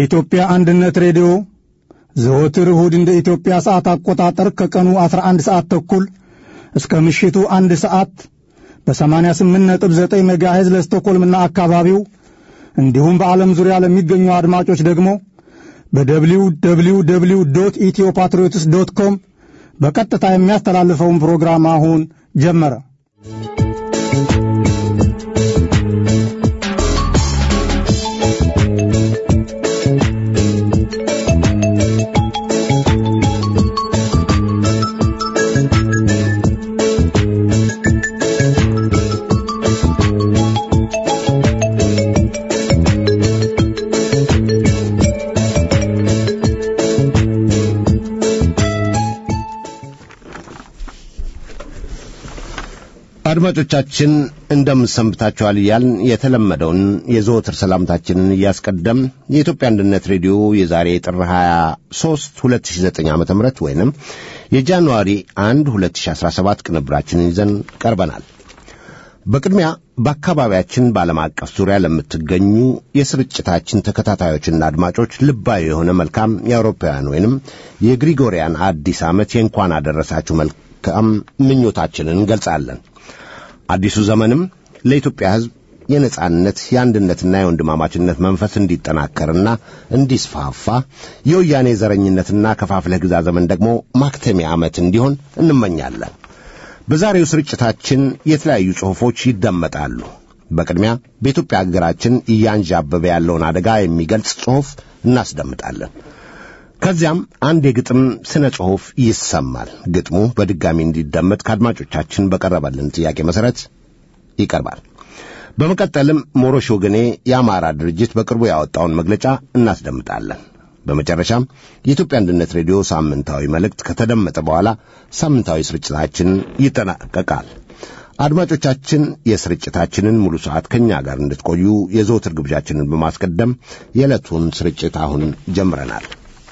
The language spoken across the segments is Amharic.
የኢትዮጵያ አንድነት ሬዲዮ ዘወትር እሁድ እንደ ኢትዮጵያ ሰዓት አቆጣጠር ከቀኑ 11 ሰዓት ተኩል እስከ ምሽቱ አንድ ሰዓት በ88.9 ሜጋሄዝ ለስቶኮልምና አካባቢው እንዲሁም በዓለም ዙሪያ ለሚገኙ አድማጮች ደግሞ በደብሊው ደብሊው ደብሊው ዶት ኢትዮ ፓትሪዮትስ ዶት ኮም በቀጥታ የሚያስተላልፈውን ፕሮግራም አሁን ጀመረ። አድማጮቻችን እንደምንሰንብታችኋል እያልን የተለመደውን የዘወትር ሰላምታችንን እያስቀደም የኢትዮጵያ አንድነት ሬዲዮ የዛሬ ጥር 23 2009 ዓ ም ወይንም የጃንዋሪ 1 2017 ቅንብራችንን ይዘን ቀርበናል። በቅድሚያ በአካባቢያችን በዓለም አቀፍ ዙሪያ ለምትገኙ የስርጭታችን ተከታታዮችና አድማጮች ልባዊ የሆነ መልካም የአውሮፓውያን ወይንም የግሪጎሪያን አዲስ ዓመት የእንኳን አደረሳችሁ መልካም ምኞታችንን እንገልጻለን። አዲሱ ዘመንም ለኢትዮጵያ ሕዝብ የነጻነት የአንድነትና የወንድማማችነት መንፈስ እንዲጠናከርና እንዲስፋፋ የወያኔ ዘረኝነትና ከፋፍለህ ግዛ ዘመን ደግሞ ማክተሚያ ዓመት እንዲሆን እንመኛለን። በዛሬው ስርጭታችን የተለያዩ ጽሑፎች ይደመጣሉ። በቅድሚያ በኢትዮጵያ አገራችን እያንዣበበ ያለውን አደጋ የሚገልጽ ጽሑፍ እናስደምጣለን። ከዚያም አንድ የግጥም ስነ ጽሑፍ ይሰማል። ግጥሙ በድጋሚ እንዲደመጥ ከአድማጮቻችን በቀረበልን ጥያቄ መሠረት ይቀርባል። በመቀጠልም ሞሮሽ ወገኔ የአማራ ድርጅት በቅርቡ ያወጣውን መግለጫ እናስደምጣለን። በመጨረሻም የኢትዮጵያ አንድነት ሬዲዮ ሳምንታዊ መልእክት ከተደመጠ በኋላ ሳምንታዊ ስርጭታችን ይጠናቀቃል። አድማጮቻችን የስርጭታችንን ሙሉ ሰዓት ከእኛ ጋር እንድትቆዩ የዘወትር ግብዣችንን በማስቀደም የዕለቱን ስርጭት አሁን ጀምረናል።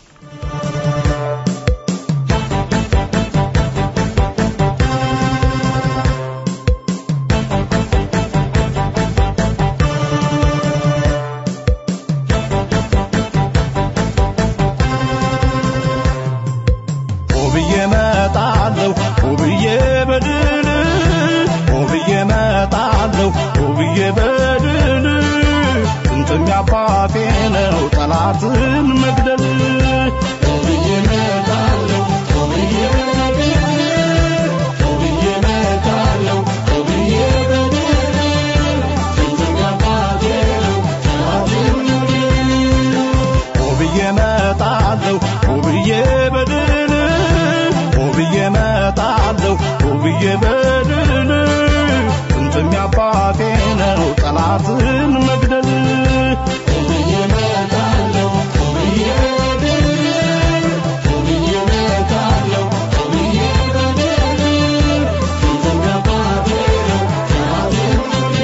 ውብዬ መጣለሁ ውብዬ በድል ውብዬ መጣለሁ ውብዬ በድል ጥንትም ያባቴ ነው ጠላትን መግደል ውብዬ መጣለሁ ውብዬ በድል ውብዬ መጣለሁ ውብዬ በድል ጥንትም ያባቴ ነው ጠላትን መግደል ውብዬ መጣለሁ ውብዬ በድል ውብዬ መጣለሁ ውብዬ በድል ጥንትም ያባቴ ነው ጠላትን መግደል ውብዬ መጣለሁ ውብዬ በድል ውብዬ መጣለሁ ውብዬ በድል ጥንትም ያባቴ ነው ጠላትን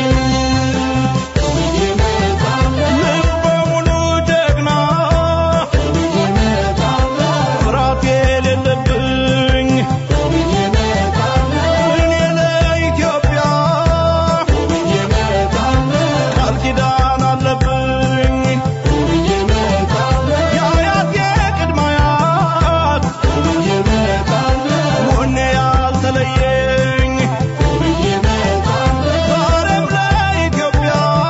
ልበ ሙሉ ጀግና ፍርሃት የሌለብኝ እኔ ለኢትዮጵያ ቃል ኪዳን አለብኝ የአያት የቅድመ አያት ወኔ ያልተለየኝ ዛሬም ለኢትዮጵያ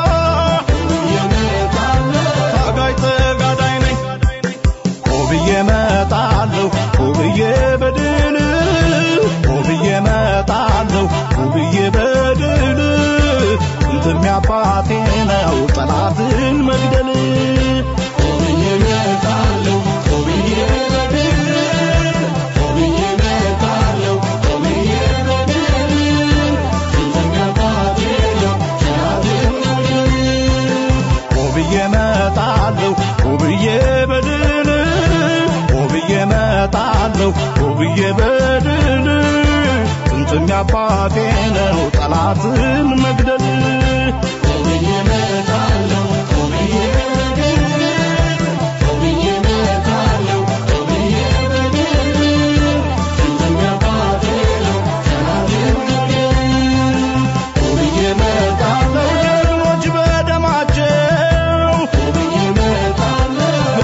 ታጋይ ተጋዳይ ነኝ ውብዬ መጣለሁ ውብዬ በድል ውብዬ መጣለሁ ውብዬ በድል እንትን ያባቴ ነው ጠላትን መግደል ውብዬ መጣለሁ ውብዬ በድል ውብዬ መጣለሁ ውብዬ በድል እንትን ያባቴ ነው ጠላትን መግደል ውብዬ መጣለሁ ውብዬ በድል ውብዬ መጣለሁ ውብዬ በድል ጥንትም ያባቴ ነው ጠላትን መግደል ውብዬ መጣለሁ ውብዬ በድል ውብዬ መጣለሁ ውብዬ በድል ጥንትም ያባቴ ነው ጠላትን መግደል ውብዬ መጣለሁ ጀግኖች በደማቸው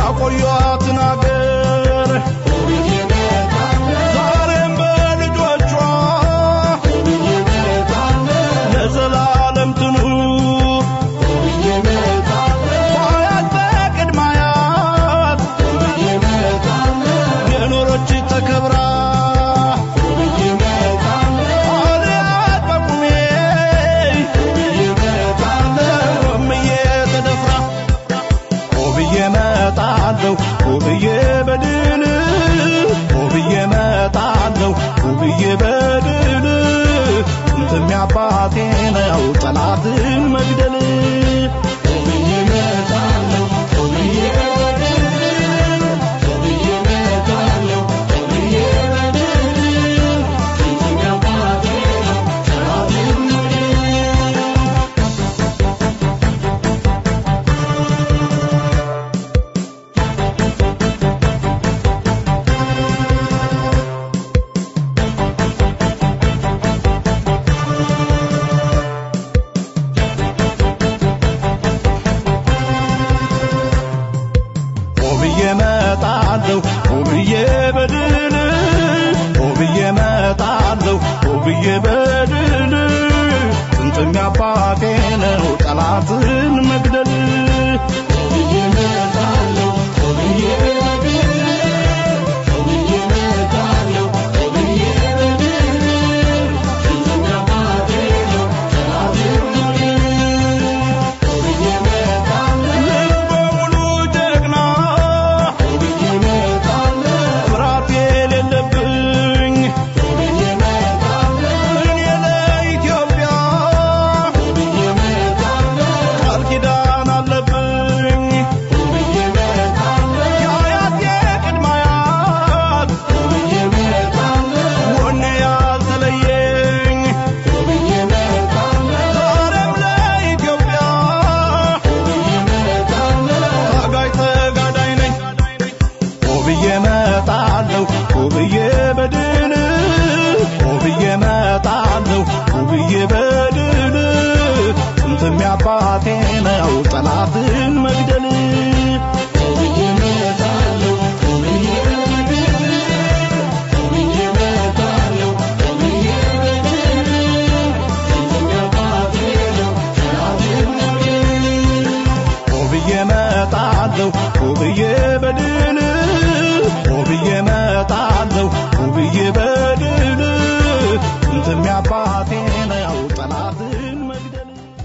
ብዬ በድል ጥንጥም አባቴ ነው ጠላትን መግደል ብዬ እመጣለሁ ብዬ በድል ብዬ እመጣለሁ ብዬ በድል ጥንጥም አባቴ ነው ጠላትን መግደል ብዬ እመጣለሁ ልበ ሙሉ ጀግና ብዬ እመጣለሁ ፍርሃት የሌለብኝ ብዬ እመጣለሁ እኔ ለኢትዮጵያ ብዬ እመጣለሁ ቃል ኪዳን አለብኝ ብዬ እመጣለሁ የአያቴ ቅድመ አያት ብዬ እመጣለሁ ወኔ ያልተለየኝ ብዬ እመጣለሁ ዛሬም ለኢትዮጵያ ብዬ እመጣለሁ ታጋይ ተጋዳይ ነኝ ብዬ እመጣለሁ ብዬ በድል ብዬ እመጣለሁ ብዬ በድል ጥንትም አባቴ ነው ጠላትን መግደል ብዬ እመጣለሁ ብዬ በድል ብዬ እመጣለሁ ብዬ በድል ጥንትም አባቴ ነው ጠላትን መግደል ብዬ እመጣለሁ ብዬ በድል ብዬ እመጣለሁ ብዬ በድል ጥንትም አባቴ ነው ጠላትን መግደል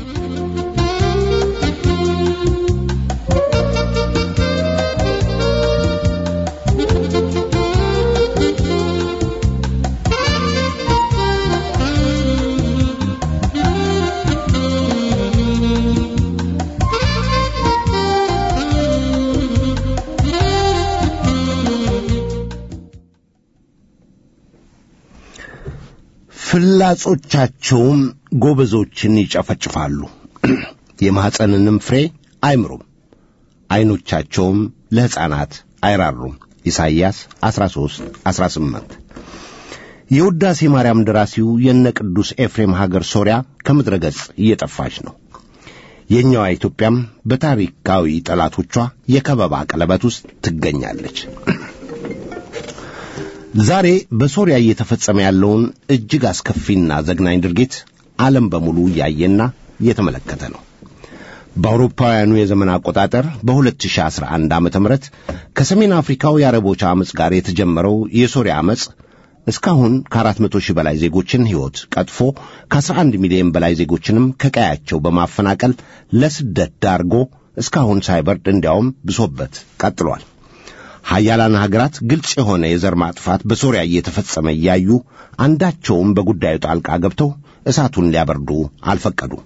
ፍላጾቻቸውም ጎበዞችን ይጨፈጭፋሉ፣ የማኅፀንንም ፍሬ አይምሩም፣ ዐይኖቻቸውም ለሕፃናት አይራሩም። ኢሳይያስ 13 18 የውዳሴ ማርያም ደራሲው የነ ቅዱስ ኤፍሬም ሀገር ሶርያ ከምድረ ገጽ እየጠፋች ነው። የእኛዋ ኢትዮጵያም በታሪካዊ ጠላቶቿ የከበባ ቀለበት ውስጥ ትገኛለች። ዛሬ በሶርያ እየተፈጸመ ያለውን እጅግ አስከፊና ዘግናኝ ድርጊት ዓለም በሙሉ እያየና እየተመለከተ ነው። በአውሮፓውያኑ የዘመን አቆጣጠር በ2011 ዓ ም ከሰሜን አፍሪካው የአረቦች ዓመፅ ጋር የተጀመረው የሶርያ ዓመፅ እስካሁን ከ400 ሺህ በላይ ዜጎችን ሕይወት ቀጥፎ ከ11 ሚሊዮን በላይ ዜጎችንም ከቀያቸው በማፈናቀል ለስደት ዳርጎ እስካሁን ሳይበርድ እንዲያውም ብሶበት ቀጥሏል። ሀያላን ሀገራት ግልጽ የሆነ የዘር ማጥፋት በሶርያ እየተፈጸመ እያዩ አንዳቸውም በጉዳዩ ጣልቃ ገብተው እሳቱን ሊያበርዱ አልፈቀዱም።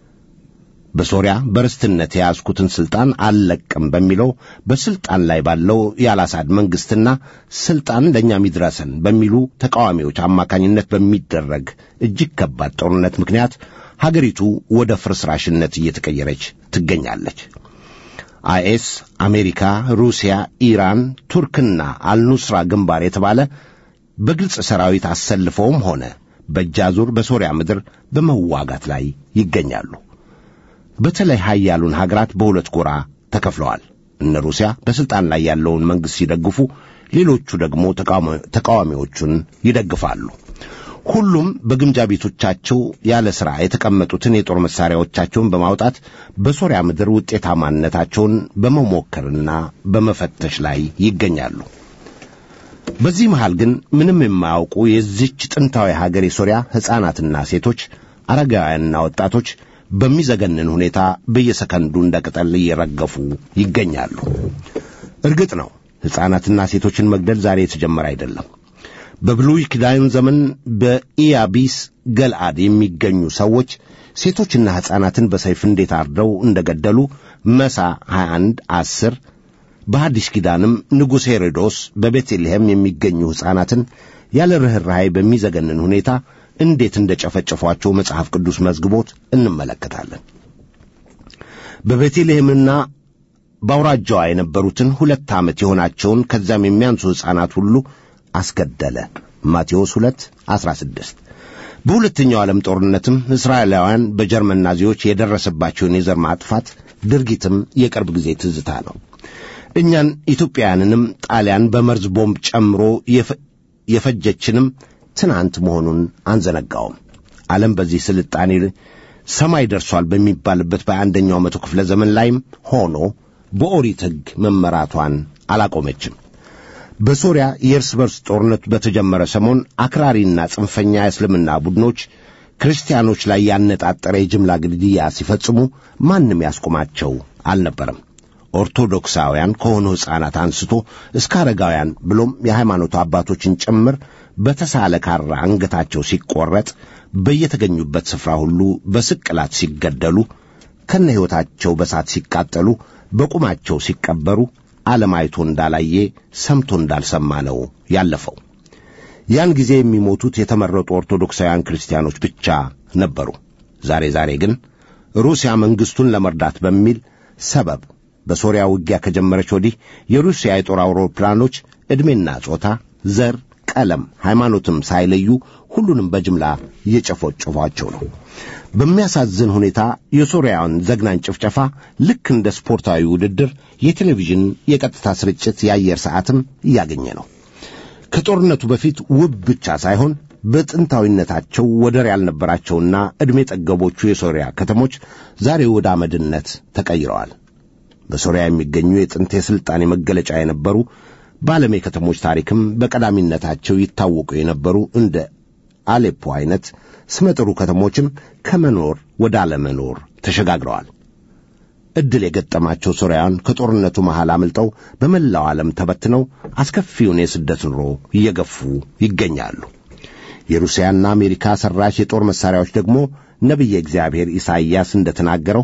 በሶርያ በርስትነት የያዝኩትን ሥልጣን አልለቅም በሚለው በሥልጣን ላይ ባለው የአላሳድ መንግሥትና ሥልጣን ለእኛም ይድረሰን በሚሉ ተቃዋሚዎች አማካኝነት በሚደረግ እጅግ ከባድ ጦርነት ምክንያት ሀገሪቱ ወደ ፍርስራሽነት እየተቀየረች ትገኛለች። አይኤስ፣ አሜሪካ፣ ሩሲያ፣ ኢራን፣ ቱርክና አልኑስራ ግንባር የተባለ በግልጽ ሰራዊት አሰልፈውም ሆነ በእጃዙር በሶርያ ምድር በመዋጋት ላይ ይገኛሉ። በተለይ ሀያሉን ሀገራት በሁለት ጎራ ተከፍለዋል። እነ ሩሲያ በሥልጣን ላይ ያለውን መንግሥት ሲደግፉ፣ ሌሎቹ ደግሞ ተቃዋሚዎቹን ይደግፋሉ። ሁሉም በግምጃ ቤቶቻቸው ያለ ሥራ የተቀመጡትን የጦር መሣሪያዎቻቸውን በማውጣት በሶርያ ምድር ውጤታማነታቸውን በመሞከርና በመፈተሽ ላይ ይገኛሉ። በዚህ መሃል ግን ምንም የማያውቁ የዚች ጥንታዊ ሀገር የሶርያ ሕፃናትና ሴቶች፣ አረጋውያንና ወጣቶች በሚዘገንን ሁኔታ በየሰከንዱ እንደ ቅጠል እየረገፉ ይገኛሉ። እርግጥ ነው ሕፃናትና ሴቶችን መግደል ዛሬ የተጀመረ አይደለም። በብሉይ ኪዳን ዘመን በኢያቢስ ገልአድ የሚገኙ ሰዎች ሴቶችና ሕፃናትን በሰይፍ እንዴት አርደው እንደ ገደሉ መሳ 21 10 በሐዲስ ኪዳንም ንጉሥ ሄሮዶስ በቤተልሔም የሚገኙ ሕፃናትን ያለ ርኅራኄ በሚዘገንን ሁኔታ እንዴት እንደ ጨፈጨፏቸው መጽሐፍ ቅዱስ መዝግቦት እንመለከታለን። በቤተልሔምና በአውራጃዋ የነበሩትን ሁለት ዓመት የሆናቸውን ከዚያም የሚያንሱ ሕፃናት ሁሉ አስገደለ። ማቴዎስ 2 16 በሁለተኛው ዓለም ጦርነትም እስራኤላውያን በጀርመን ናዚዎች የደረሰባቸውን የዘር ማጥፋት ድርጊትም የቅርብ ጊዜ ትዝታ ነው። እኛን ኢትዮጵያውያንንም ጣሊያን በመርዝ ቦምብ ጨምሮ የፈጀችንም ትናንት መሆኑን አንዘነጋውም። ዓለም በዚህ ስልጣኔ ሰማይ ደርሷል በሚባልበት በአንደኛው መቶ ክፍለ ዘመን ላይም ሆኖ በኦሪት ሕግ መመራቷን አላቆመችም። በሶሪያ የእርስ በርስ ጦርነት በተጀመረ ሰሞን አክራሪና ጽንፈኛ የእስልምና ቡድኖች ክርስቲያኖች ላይ ያነጣጠረ የጅምላ ግድያ ሲፈጽሙ ማንም ያስቆማቸው አልነበረም። ኦርቶዶክሳውያን ከሆኑ ሕፃናት አንስቶ እስከ አረጋውያን ብሎም የሃይማኖቱ አባቶችን ጭምር በተሳለ ካራ አንገታቸው ሲቆረጥ በየተገኙበት ስፍራ ሁሉ በስቅላት ሲገደሉ ከነ ሕይወታቸው በሳት ሲቃጠሉ በቁማቸው ሲቀበሩ ዓለም አይቶ እንዳላየ ሰምቶ እንዳልሰማ ነው ያለፈው። ያን ጊዜ የሚሞቱት የተመረጡ ኦርቶዶክሳውያን ክርስቲያኖች ብቻ ነበሩ። ዛሬ ዛሬ ግን ሩሲያ መንግሥቱን ለመርዳት በሚል ሰበብ በሶሪያ ውጊያ ከጀመረች ወዲህ የሩሲያ የጦር አውሮፕላኖች ዕድሜና ጾታ፣ ዘር፣ ቀለም፣ ሃይማኖትም ሳይለዩ ሁሉንም በጅምላ እየጨፈጨፏቸው ነው። በሚያሳዝን ሁኔታ የሶሪያውን ዘግናኝ ጭፍጨፋ ልክ እንደ ስፖርታዊ ውድድር የቴሌቪዥን የቀጥታ ስርጭት የአየር ሰዓትም እያገኘ ነው። ከጦርነቱ በፊት ውብ ብቻ ሳይሆን በጥንታዊነታቸው ወደር ያልነበራቸውና ዕድሜ ጠገቦቹ የሶሪያ ከተሞች ዛሬ ወደ አመድነት ተቀይረዋል። በሶሪያ የሚገኙ የጥንት የሥልጣኔ መገለጫ የነበሩ በዓለም የከተሞች ታሪክም በቀዳሚነታቸው ይታወቁ የነበሩ እንደ አሌፖ አይነት ስመጥሩ ከተሞችም ከመኖር ወደ አለመኖር ተሸጋግረዋል። ዕድል የገጠማቸው ሶርያውያን ከጦርነቱ መሃል አምልጠው በመላው ዓለም ተበትነው አስከፊውን የስደት ኑሮ እየገፉ ይገኛሉ። የሩሲያና አሜሪካ ሠራሽ የጦር መሣሪያዎች ደግሞ ነቢየ እግዚአብሔር ኢሳይያስ እንደተናገረው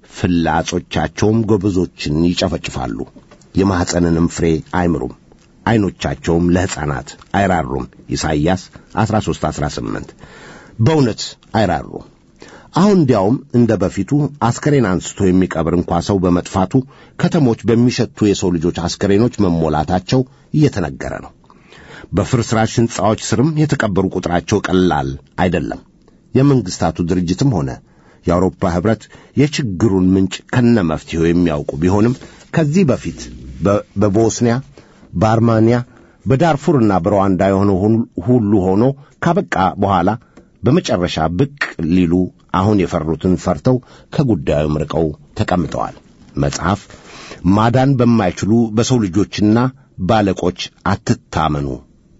ፍላጾቻቸውም ጎበዞችን ይጨፈጭፋሉ፣ የማኅፀንንም ፍሬ አይምሩም፣ ዐይኖቻቸውም ለሕፃናት አይራሩም። ኢሳይያስ 13 18 በእውነት አይራሩም። አሁን እንዲያውም እንደ በፊቱ አስከሬን አንስቶ የሚቀብር እንኳ ሰው በመጥፋቱ ከተሞች በሚሸቱ የሰው ልጆች አስከሬኖች መሞላታቸው እየተነገረ ነው። በፍርስራሽ ሕንፃዎች ስርም የተቀበሩ ቁጥራቸው ቀላል አይደለም። የመንግሥታቱ ድርጅትም ሆነ የአውሮፓ ኅብረት የችግሩን ምንጭ ከነ መፍትሄው የሚያውቁ ቢሆንም ከዚህ በፊት በቦስኒያ፣ በአርማንያ፣ በዳርፉርና በሩዋንዳ የሆነ ሁሉ ሆኖ ካበቃ በኋላ በመጨረሻ ብቅ ሊሉ አሁን የፈሩትን ፈርተው ከጉዳዩም ርቀው ተቀምጠዋል። መጽሐፍ ማዳን በማይችሉ በሰው ልጆችና ባለቆች አትታመኑ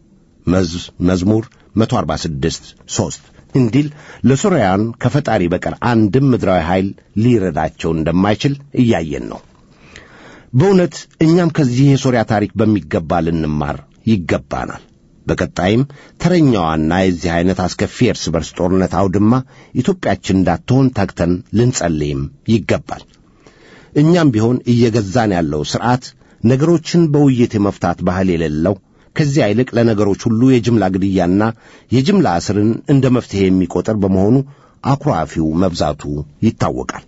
መዝሙር 146 3 እንዲል ለሶርያውያን ከፈጣሪ በቀር አንድም ምድራዊ ኃይል ሊረዳቸው እንደማይችል እያየን ነው። በእውነት እኛም ከዚህ የሶርያ ታሪክ በሚገባ ልንማር ይገባናል። በቀጣይም ተረኛዋና የዚህ ዐይነት አስከፊ የእርስ በርስ ጦርነት አውድማ ኢትዮጵያችን እንዳትሆን ተግተን ልንጸልይም ይገባል። እኛም ቢሆን እየገዛን ያለው ሥርዓት ነገሮችን በውይይት የመፍታት ባህል የሌለው ከዚያ ይልቅ ለነገሮች ሁሉ የጅምላ ግድያና የጅምላ እስርን እንደ መፍትሔ የሚቆጠር በመሆኑ አኩራፊው መብዛቱ ይታወቃል።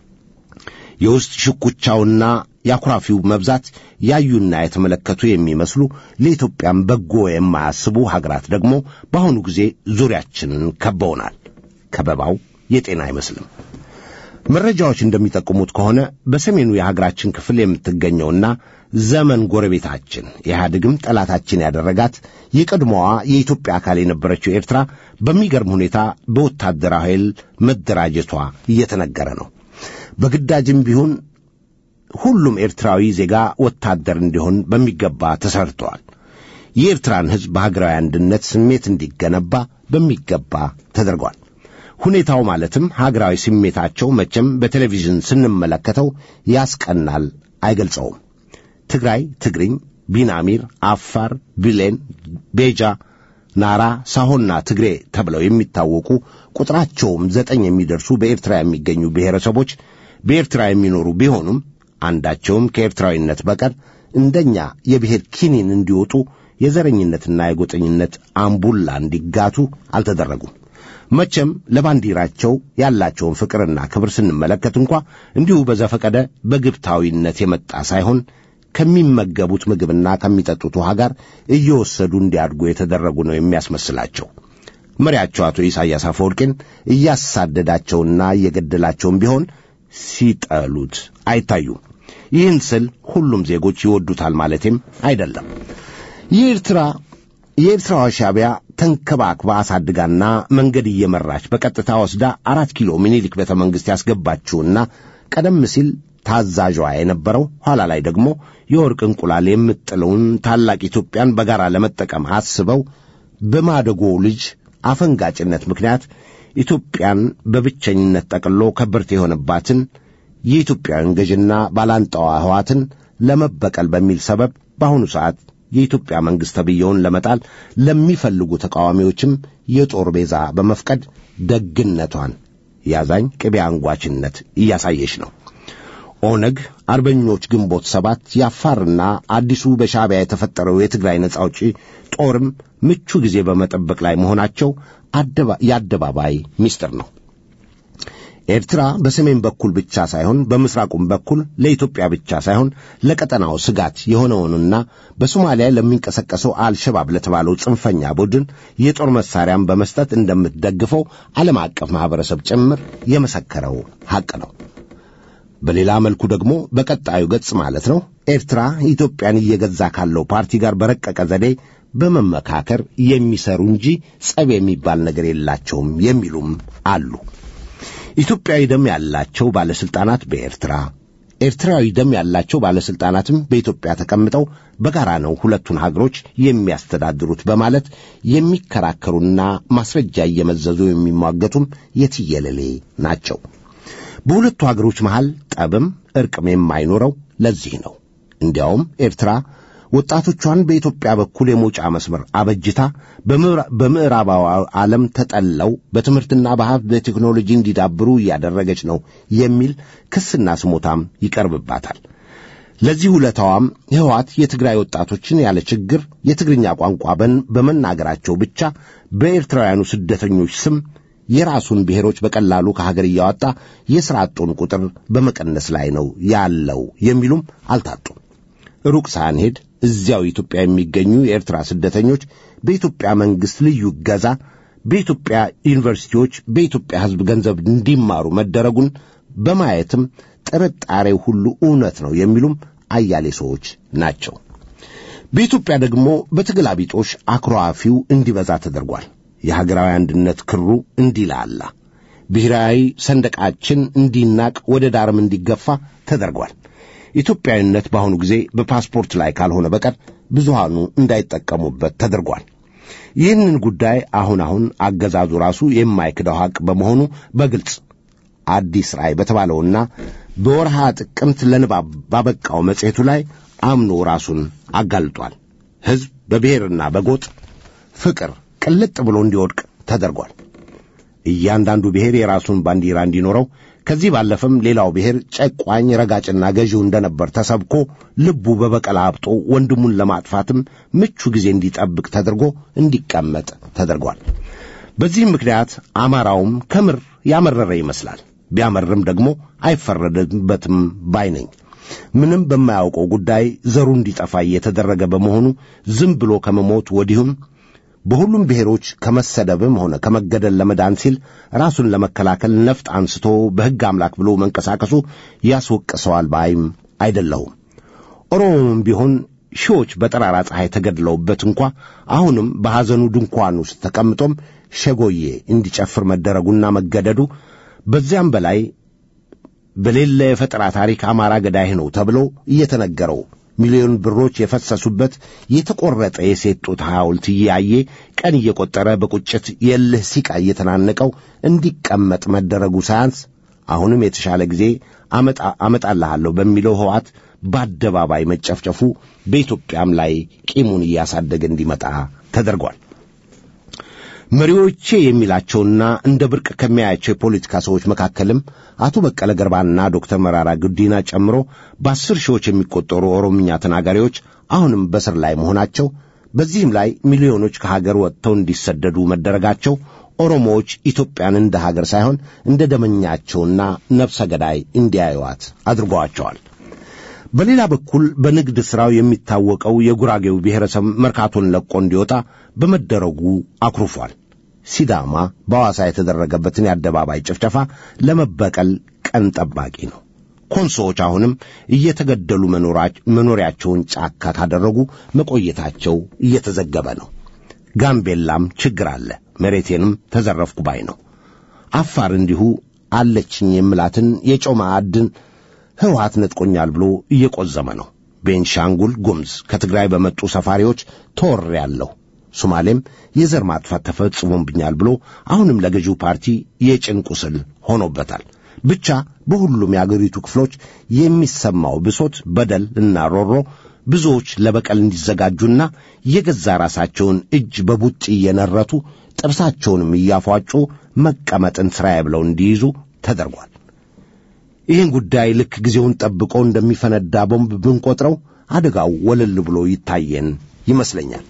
የውስጥ ሽኩቻውና የአኩራፊው መብዛት ያዩና የተመለከቱ የሚመስሉ ለኢትዮጵያም በጎ የማያስቡ ሀገራት ደግሞ በአሁኑ ጊዜ ዙሪያችንን ከበውናል። ከበባው የጤና አይመስልም። መረጃዎች እንደሚጠቁሙት ከሆነ በሰሜኑ የሀገራችን ክፍል የምትገኘውና ዘመን ጎረቤታችን ኢህአዴግም ጠላታችን ያደረጋት የቀድሞዋ የኢትዮጵያ አካል የነበረችው ኤርትራ በሚገርም ሁኔታ በወታደራዊ ኃይል መደራጀቷ እየተነገረ ነው። በግዳጅም ቢሆን ሁሉም ኤርትራዊ ዜጋ ወታደር እንዲሆን በሚገባ ተሰርተዋል። የኤርትራን ሕዝብ በሀገራዊ አንድነት ስሜት እንዲገነባ በሚገባ ተደርጓል። ሁኔታው ማለትም ሀገራዊ ስሜታቸው መቼም በቴሌቪዥን ስንመለከተው ያስቀናል፣ አይገልጸውም። ትግራይ፣ ትግርኝ፣ ቢናሚር፣ አፋር፣ ብሌን፣ ቤጃ፣ ናራ፣ ሳሆና ትግሬ ተብለው የሚታወቁ ቁጥራቸውም ዘጠኝ የሚደርሱ በኤርትራ የሚገኙ ብሔረሰቦች በኤርትራ የሚኖሩ ቢሆኑም አንዳቸውም ከኤርትራዊነት በቀር እንደኛ የብሔር ኪኒን እንዲወጡ የዘረኝነትና የጎጠኝነት አምቡላ እንዲጋቱ አልተደረጉም። መቼም ለባንዲራቸው ያላቸውን ፍቅርና ክብር ስንመለከት እንኳ እንዲሁ በዘፈቀደ በግብታዊነት የመጣ ሳይሆን ከሚመገቡት ምግብና ከሚጠጡት ውሃ ጋር እየወሰዱ እንዲያድጉ የተደረጉ ነው የሚያስመስላቸው። መሪያቸው አቶ ኢሳያስ አፈወርቄን እያሳደዳቸውና እየገደላቸውም ቢሆን ሲጠሉት አይታዩም። ይህን ስል ሁሉም ዜጎች ይወዱታል ማለቴም አይደለም። የኤርትራ የኤርትራዋ ሻዕቢያ ተንከባክባ አሳድጋና መንገድ እየመራች በቀጥታ ወስዳ አራት ኪሎ ሚኒሊክ ቤተ መንግሥት ያስገባችውና ቀደም ሲል ታዛዧ የነበረው ኋላ ላይ ደግሞ የወርቅ እንቁላል የምጥለውን ታላቅ ኢትዮጵያን በጋራ ለመጠቀም አስበው በማደጎ ልጅ አፈንጋጭነት ምክንያት ኢትዮጵያን በብቸኝነት ጠቅሎ ከበርቴ የሆነባትን የኢትዮጵያውያን ገዥና ባላንጣዋ ሕዋትን ለመበቀል በሚል ሰበብ በአሁኑ ሰዓት የኢትዮጵያ መንግሥት ተብዬውን ለመጣል ለሚፈልጉ ተቃዋሚዎችም የጦር ቤዛ በመፍቀድ ደግነቷን ያዛኝ ቅቤ አንጓችነት እያሳየች ነው። ኦነግ፣ አርበኞች ግንቦት ሰባት፣ የአፋርና አዲሱ በሻዕቢያ የተፈጠረው የትግራይ ነጻ አውጪ ጦርም ምቹ ጊዜ በመጠበቅ ላይ መሆናቸው የአደባባይ ምስጢር ነው። ኤርትራ በሰሜን በኩል ብቻ ሳይሆን በምስራቁም በኩል ለኢትዮጵያ ብቻ ሳይሆን ለቀጠናው ስጋት የሆነውንና በሶማሊያ ለሚንቀሳቀሰው አልሸባብ ለተባለው ጽንፈኛ ቡድን የጦር መሳሪያን በመስጠት እንደምትደግፈው ዓለም አቀፍ ማኅበረሰብ ጭምር የመሰከረው ሐቅ ነው። በሌላ መልኩ ደግሞ በቀጣዩ ገጽ ማለት ነው ኤርትራ ኢትዮጵያን እየገዛ ካለው ፓርቲ ጋር በረቀቀ ዘዴ በመመካከር የሚሰሩ እንጂ ጸብ የሚባል ነገር የላቸውም የሚሉም አሉ። ኢትዮጵያዊ ደም ያላቸው ባለሥልጣናት በኤርትራ ኤርትራዊ ደም ያላቸው ባለሥልጣናትም በኢትዮጵያ ተቀምጠው በጋራ ነው ሁለቱን ሀገሮች የሚያስተዳድሩት በማለት የሚከራከሩና ማስረጃ እየመዘዙ የሚሟገቱም የትየለሌ ናቸው። በሁለቱ ሀገሮች መሃል ጠብም እርቅም የማይኖረው ለዚህ ነው። እንዲያውም ኤርትራ ወጣቶቿን በኢትዮጵያ በኩል የመውጫ መስመር አበጅታ በምዕራባዊ ዓለም ተጠለው በትምህርትና በሀብት በቴክኖሎጂ እንዲዳብሩ እያደረገች ነው የሚል ክስና ስሞታም ይቀርብባታል። ለዚህ ውለታዋም ሕወሓት የትግራይ ወጣቶችን ያለ ችግር የትግርኛ ቋንቋ በመናገራቸው ብቻ በኤርትራውያኑ ስደተኞች ስም የራሱን ብሔሮች በቀላሉ ከሀገር እያወጣ የሥራ አጡን ቁጥር በመቀነስ ላይ ነው ያለው የሚሉም አልታጡም። ሩቅ ሳንሄድ እዚያው ኢትዮጵያ የሚገኙ የኤርትራ ስደተኞች በኢትዮጵያ መንግሥት ልዩ እገዛ በኢትዮጵያ ዩኒቨርሲቲዎች በኢትዮጵያ ሕዝብ ገንዘብ እንዲማሩ መደረጉን በማየትም ጥርጣሬው ሁሉ እውነት ነው የሚሉም አያሌ ሰዎች ናቸው። በኢትዮጵያ ደግሞ በትግላቢጦሽ አኩራፊው እንዲበዛ ተደርጓል። የሀገራዊ አንድነት ክሩ እንዲላላ፣ ብሔራዊ ሰንደቃችን እንዲናቅ፣ ወደ ዳርም እንዲገፋ ተደርጓል። ኢትዮጵያዊነት በአሁኑ ጊዜ በፓስፖርት ላይ ካልሆነ በቀር ብዙሃኑ እንዳይጠቀሙበት ተደርጓል። ይህንን ጉዳይ አሁን አሁን አገዛዙ ራሱ የማይክደው ሐቅ በመሆኑ በግልጽ አዲስ ራእይ በተባለውና በወርሃ ጥቅምት ለንባብ ባበቃው መጽሔቱ ላይ አምኖ ራሱን አጋልጧል። ሕዝብ በብሔርና በጎጥ ፍቅር ቅልጥ ብሎ እንዲወድቅ ተደርጓል። እያንዳንዱ ብሔር የራሱን ባንዲራ እንዲኖረው ከዚህ ባለፈም ሌላው ብሔር ጨቋኝ ረጋጭና ገዢው እንደነበር ተሰብኮ ልቡ በበቀል አብጦ ወንድሙን ለማጥፋትም ምቹ ጊዜ እንዲጠብቅ ተደርጎ እንዲቀመጥ ተደርጓል። በዚህም ምክንያት አማራውም ከምር ያመረረ ይመስላል። ቢያመርም ደግሞ አይፈረድበትም ባይ ነኝ። ምንም በማያውቀው ጉዳይ ዘሩ እንዲጠፋ እየተደረገ በመሆኑ ዝም ብሎ ከመሞት ወዲሁም በሁሉም ብሔሮች ከመሰደብም ሆነ ከመገደል ለመዳን ሲል ራሱን ለመከላከል ነፍጥ አንስቶ በሕግ አምላክ ብሎ መንቀሳቀሱ ያስወቅሰዋል ባይም አይደለሁም። ኦሮሞም ቢሆን ሺዎች በጠራራ ፀሐይ ተገድለውበት እንኳ አሁንም በሐዘኑ ድንኳን ውስጥ ተቀምጦም ሸጎዬ እንዲጨፍር መደረጉና መገደዱ በዚያም በላይ በሌለ የፈጠራ ታሪክ አማራ ገዳይህ ነው ተብሎ እየተነገረው ሚሊዮን ብሮች የፈሰሱበት የተቆረጠ የሴት ጡት ሐውልት እያየ ቀን እየቆጠረ በቁጭት የልህ ሲቃ እየተናነቀው እንዲቀመጥ መደረጉ ሳያንስ አሁንም የተሻለ ጊዜ አመጣልሃለሁ በሚለው ሕወሓት በአደባባይ መጨፍጨፉ በኢትዮጵያም ላይ ቂሙን እያሳደገ እንዲመጣ ተደርጓል። መሪዎቼ የሚላቸውና እንደ ብርቅ ከሚያያቸው የፖለቲካ ሰዎች መካከልም አቶ በቀለ ገርባና ዶክተር መራራ ጉዲና ጨምሮ በአስር ሺዎች የሚቆጠሩ ኦሮምኛ ተናጋሪዎች አሁንም በስር ላይ መሆናቸው፣ በዚህም ላይ ሚሊዮኖች ከሀገር ወጥተው እንዲሰደዱ መደረጋቸው ኦሮሞዎች ኢትዮጵያን እንደ ሀገር ሳይሆን እንደ ደመኛቸውና ነፍሰ ገዳይ እንዲያዩዋት አድርገዋቸዋል። በሌላ በኩል በንግድ ሥራው የሚታወቀው የጉራጌው ብሔረሰብ መርካቶን ለቆ እንዲወጣ በመደረጉ አኩርፏል። ሲዳማ በሐዋሳ የተደረገበትን የአደባባይ ጭፍጨፋ ለመበቀል ቀን ጠባቂ ነው። ኮንሶዎች አሁንም እየተገደሉ መኖሪያቸውን ጫካ ካደረጉ መቆየታቸው እየተዘገበ ነው። ጋምቤላም ችግር አለ፣ መሬቴንም ተዘረፍኩ ባይ ነው። አፋር እንዲሁ አለችኝ የምላትን የጨው ማዕድን ህወሓት ነጥቆኛል ብሎ እየቆዘመ ነው። ቤንሻንጉል ጉምዝ ከትግራይ በመጡ ሰፋሪዎች ተወሬያለሁ። ሶማሌም የዘር ማጥፋት ተፈጽሞብኛል ብሎ አሁንም ለገዢው ፓርቲ የጭን ቁስል ሆኖበታል። ብቻ በሁሉም የአገሪቱ ክፍሎች የሚሰማው ብሶት፣ በደል እና ሮሮ ብዙዎች ለበቀል እንዲዘጋጁና የገዛ ራሳቸውን እጅ በቡጢ እየነረቱ ጥርሳቸውንም እያፏጩ መቀመጥን ሥራዬ ብለው እንዲይዙ ተደርጓል። ይህን ጉዳይ ልክ ጊዜውን ጠብቆ እንደሚፈነዳ ቦምብ ብንቆጥረው አደጋው ወለል ብሎ ይታየን ይመስለኛል።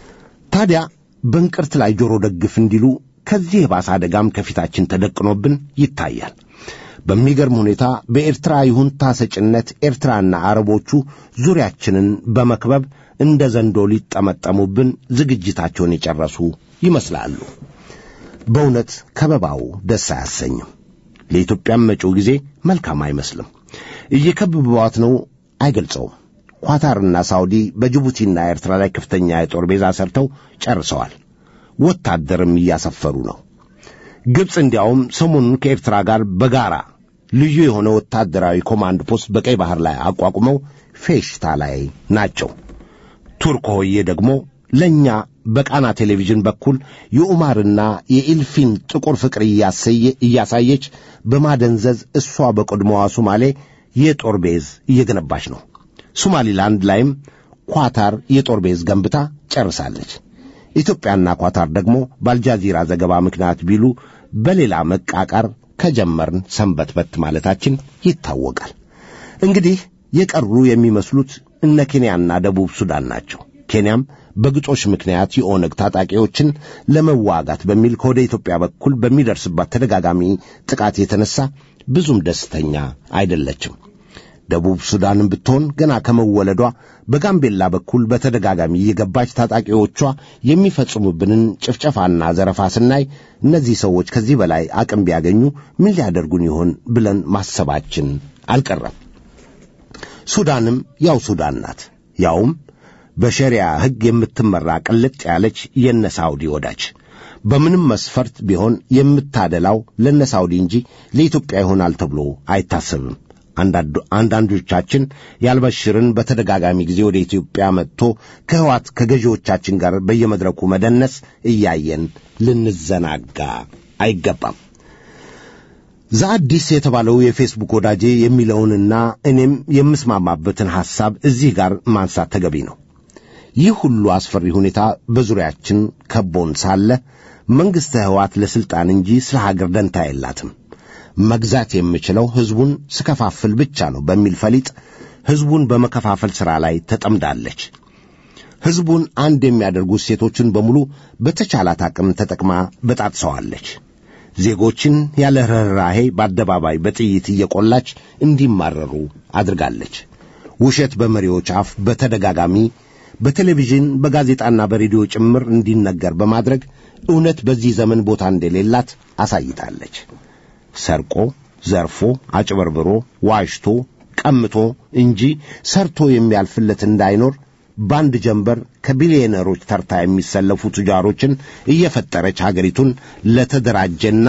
ታዲያ በእንቅርት ላይ ጆሮ ደግፍ እንዲሉ ከዚህ የባሰ አደጋም ከፊታችን ተደቅኖብን ይታያል። በሚገርም ሁኔታ በኤርትራ ይሁንታ ሰጭነት ኤርትራና አረቦቹ ዙሪያችንን በመክበብ እንደ ዘንዶ ሊጠመጠሙብን ዝግጅታቸውን የጨረሱ ይመስላሉ። በእውነት ከበባው ደስ አያሰኝም። ለኢትዮጵያም መጪው ጊዜ መልካም አይመስልም። እየከበቧት ነው አይገልጸውም። ኳታርና ሳውዲ በጅቡቲና ኤርትራ ላይ ከፍተኛ የጦር ቤዛ ሰርተው ጨርሰዋል። ወታደርም እያሰፈሩ ነው። ግብፅ እንዲያውም ሰሞኑን ከኤርትራ ጋር በጋራ ልዩ የሆነ ወታደራዊ ኮማንድ ፖስት በቀይ ባህር ላይ አቋቁመው ፌሽታ ላይ ናቸው። ቱርክ ሆዬ ደግሞ ለእኛ በቃና ቴሌቪዥን በኩል የኡማርና የኢልፊን ጥቁር ፍቅር እያሳየች በማደንዘዝ እሷ በቀድሞዋ ሶማሌ የጦር ቤዝ እየገነባች ነው። ሶማሊላንድ ላይም ኳታር የጦር ቤዝ ገንብታ ጨርሳለች። ኢትዮጵያና ኳታር ደግሞ በአልጃዚራ ዘገባ ምክንያት ቢሉ በሌላ መቃቃር ከጀመርን ሰንበትበት ማለታችን ይታወቃል። እንግዲህ የቀሩ የሚመስሉት እነ ኬንያና ደቡብ ሱዳን ናቸው። ኬንያም በግጦሽ ምክንያት የኦነግ ታጣቂዎችን ለመዋጋት በሚል ከወደ ኢትዮጵያ በኩል በሚደርስባት ተደጋጋሚ ጥቃት የተነሳ ብዙም ደስተኛ አይደለችም። ደቡብ ሱዳንም ብትሆን ገና ከመወለዷ በጋምቤላ በኩል በተደጋጋሚ እየገባች ታጣቂዎቿ የሚፈጽሙብንን ጭፍጨፋና ዘረፋ ስናይ እነዚህ ሰዎች ከዚህ በላይ አቅም ቢያገኙ ምን ሊያደርጉን ይሆን ብለን ማሰባችን አልቀረም። ሱዳንም ያው ሱዳን ናት። ያውም በሸሪያ ሕግ የምትመራ ቅልጥ ያለች የነ ሳውዲ ወዳጅ በምንም መስፈርት ቢሆን የምታደላው ለነ ሳውዲ እንጂ ለኢትዮጵያ ይሆናል ተብሎ አይታሰብም። አንዳንዶቻችን ያልበሽርን በተደጋጋሚ ጊዜ ወደ ኢትዮጵያ መጥቶ ከህዋት ከገዢዎቻችን ጋር በየመድረኩ መደነስ እያየን ልንዘናጋ አይገባም። ዘአዲስ የተባለው የፌስቡክ ወዳጄ የሚለውንና እኔም የምስማማበትን ሐሳብ እዚህ ጋር ማንሳት ተገቢ ነው። ይህ ሁሉ አስፈሪ ሁኔታ በዙሪያችን ከቦን ሳለ መንግሥተ ህዋት ለሥልጣን እንጂ ስለ ሀገር ደንታ የላትም። መግዛት የምችለው ሕዝቡን ስከፋፍል ብቻ ነው በሚል ፈሊጥ ሕዝቡን በመከፋፈል ሥራ ላይ ተጠምዳለች። ሕዝቡን አንድ የሚያደርጉ ሴቶችን በሙሉ በተቻላት አቅም ተጠቅማ በጣጥሰዋለች። ዜጎችን ያለ ርኅራሄ በአደባባይ በጥይት እየቆላች እንዲማረሩ አድርጋለች። ውሸት በመሪዎች አፍ በተደጋጋሚ በቴሌቪዥን በጋዜጣና በሬዲዮ ጭምር እንዲነገር በማድረግ እውነት በዚህ ዘመን ቦታ እንደሌላት አሳይታለች። ሰርቆ፣ ዘርፎ፣ አጭበርብሮ፣ ዋሽቶ፣ ቀምቶ እንጂ ሰርቶ የሚያልፍለት እንዳይኖር በአንድ ጀንበር ከቢሊዮነሮች ተርታ የሚሰለፉ ቱጃሮችን እየፈጠረች ሀገሪቱን ለተደራጀና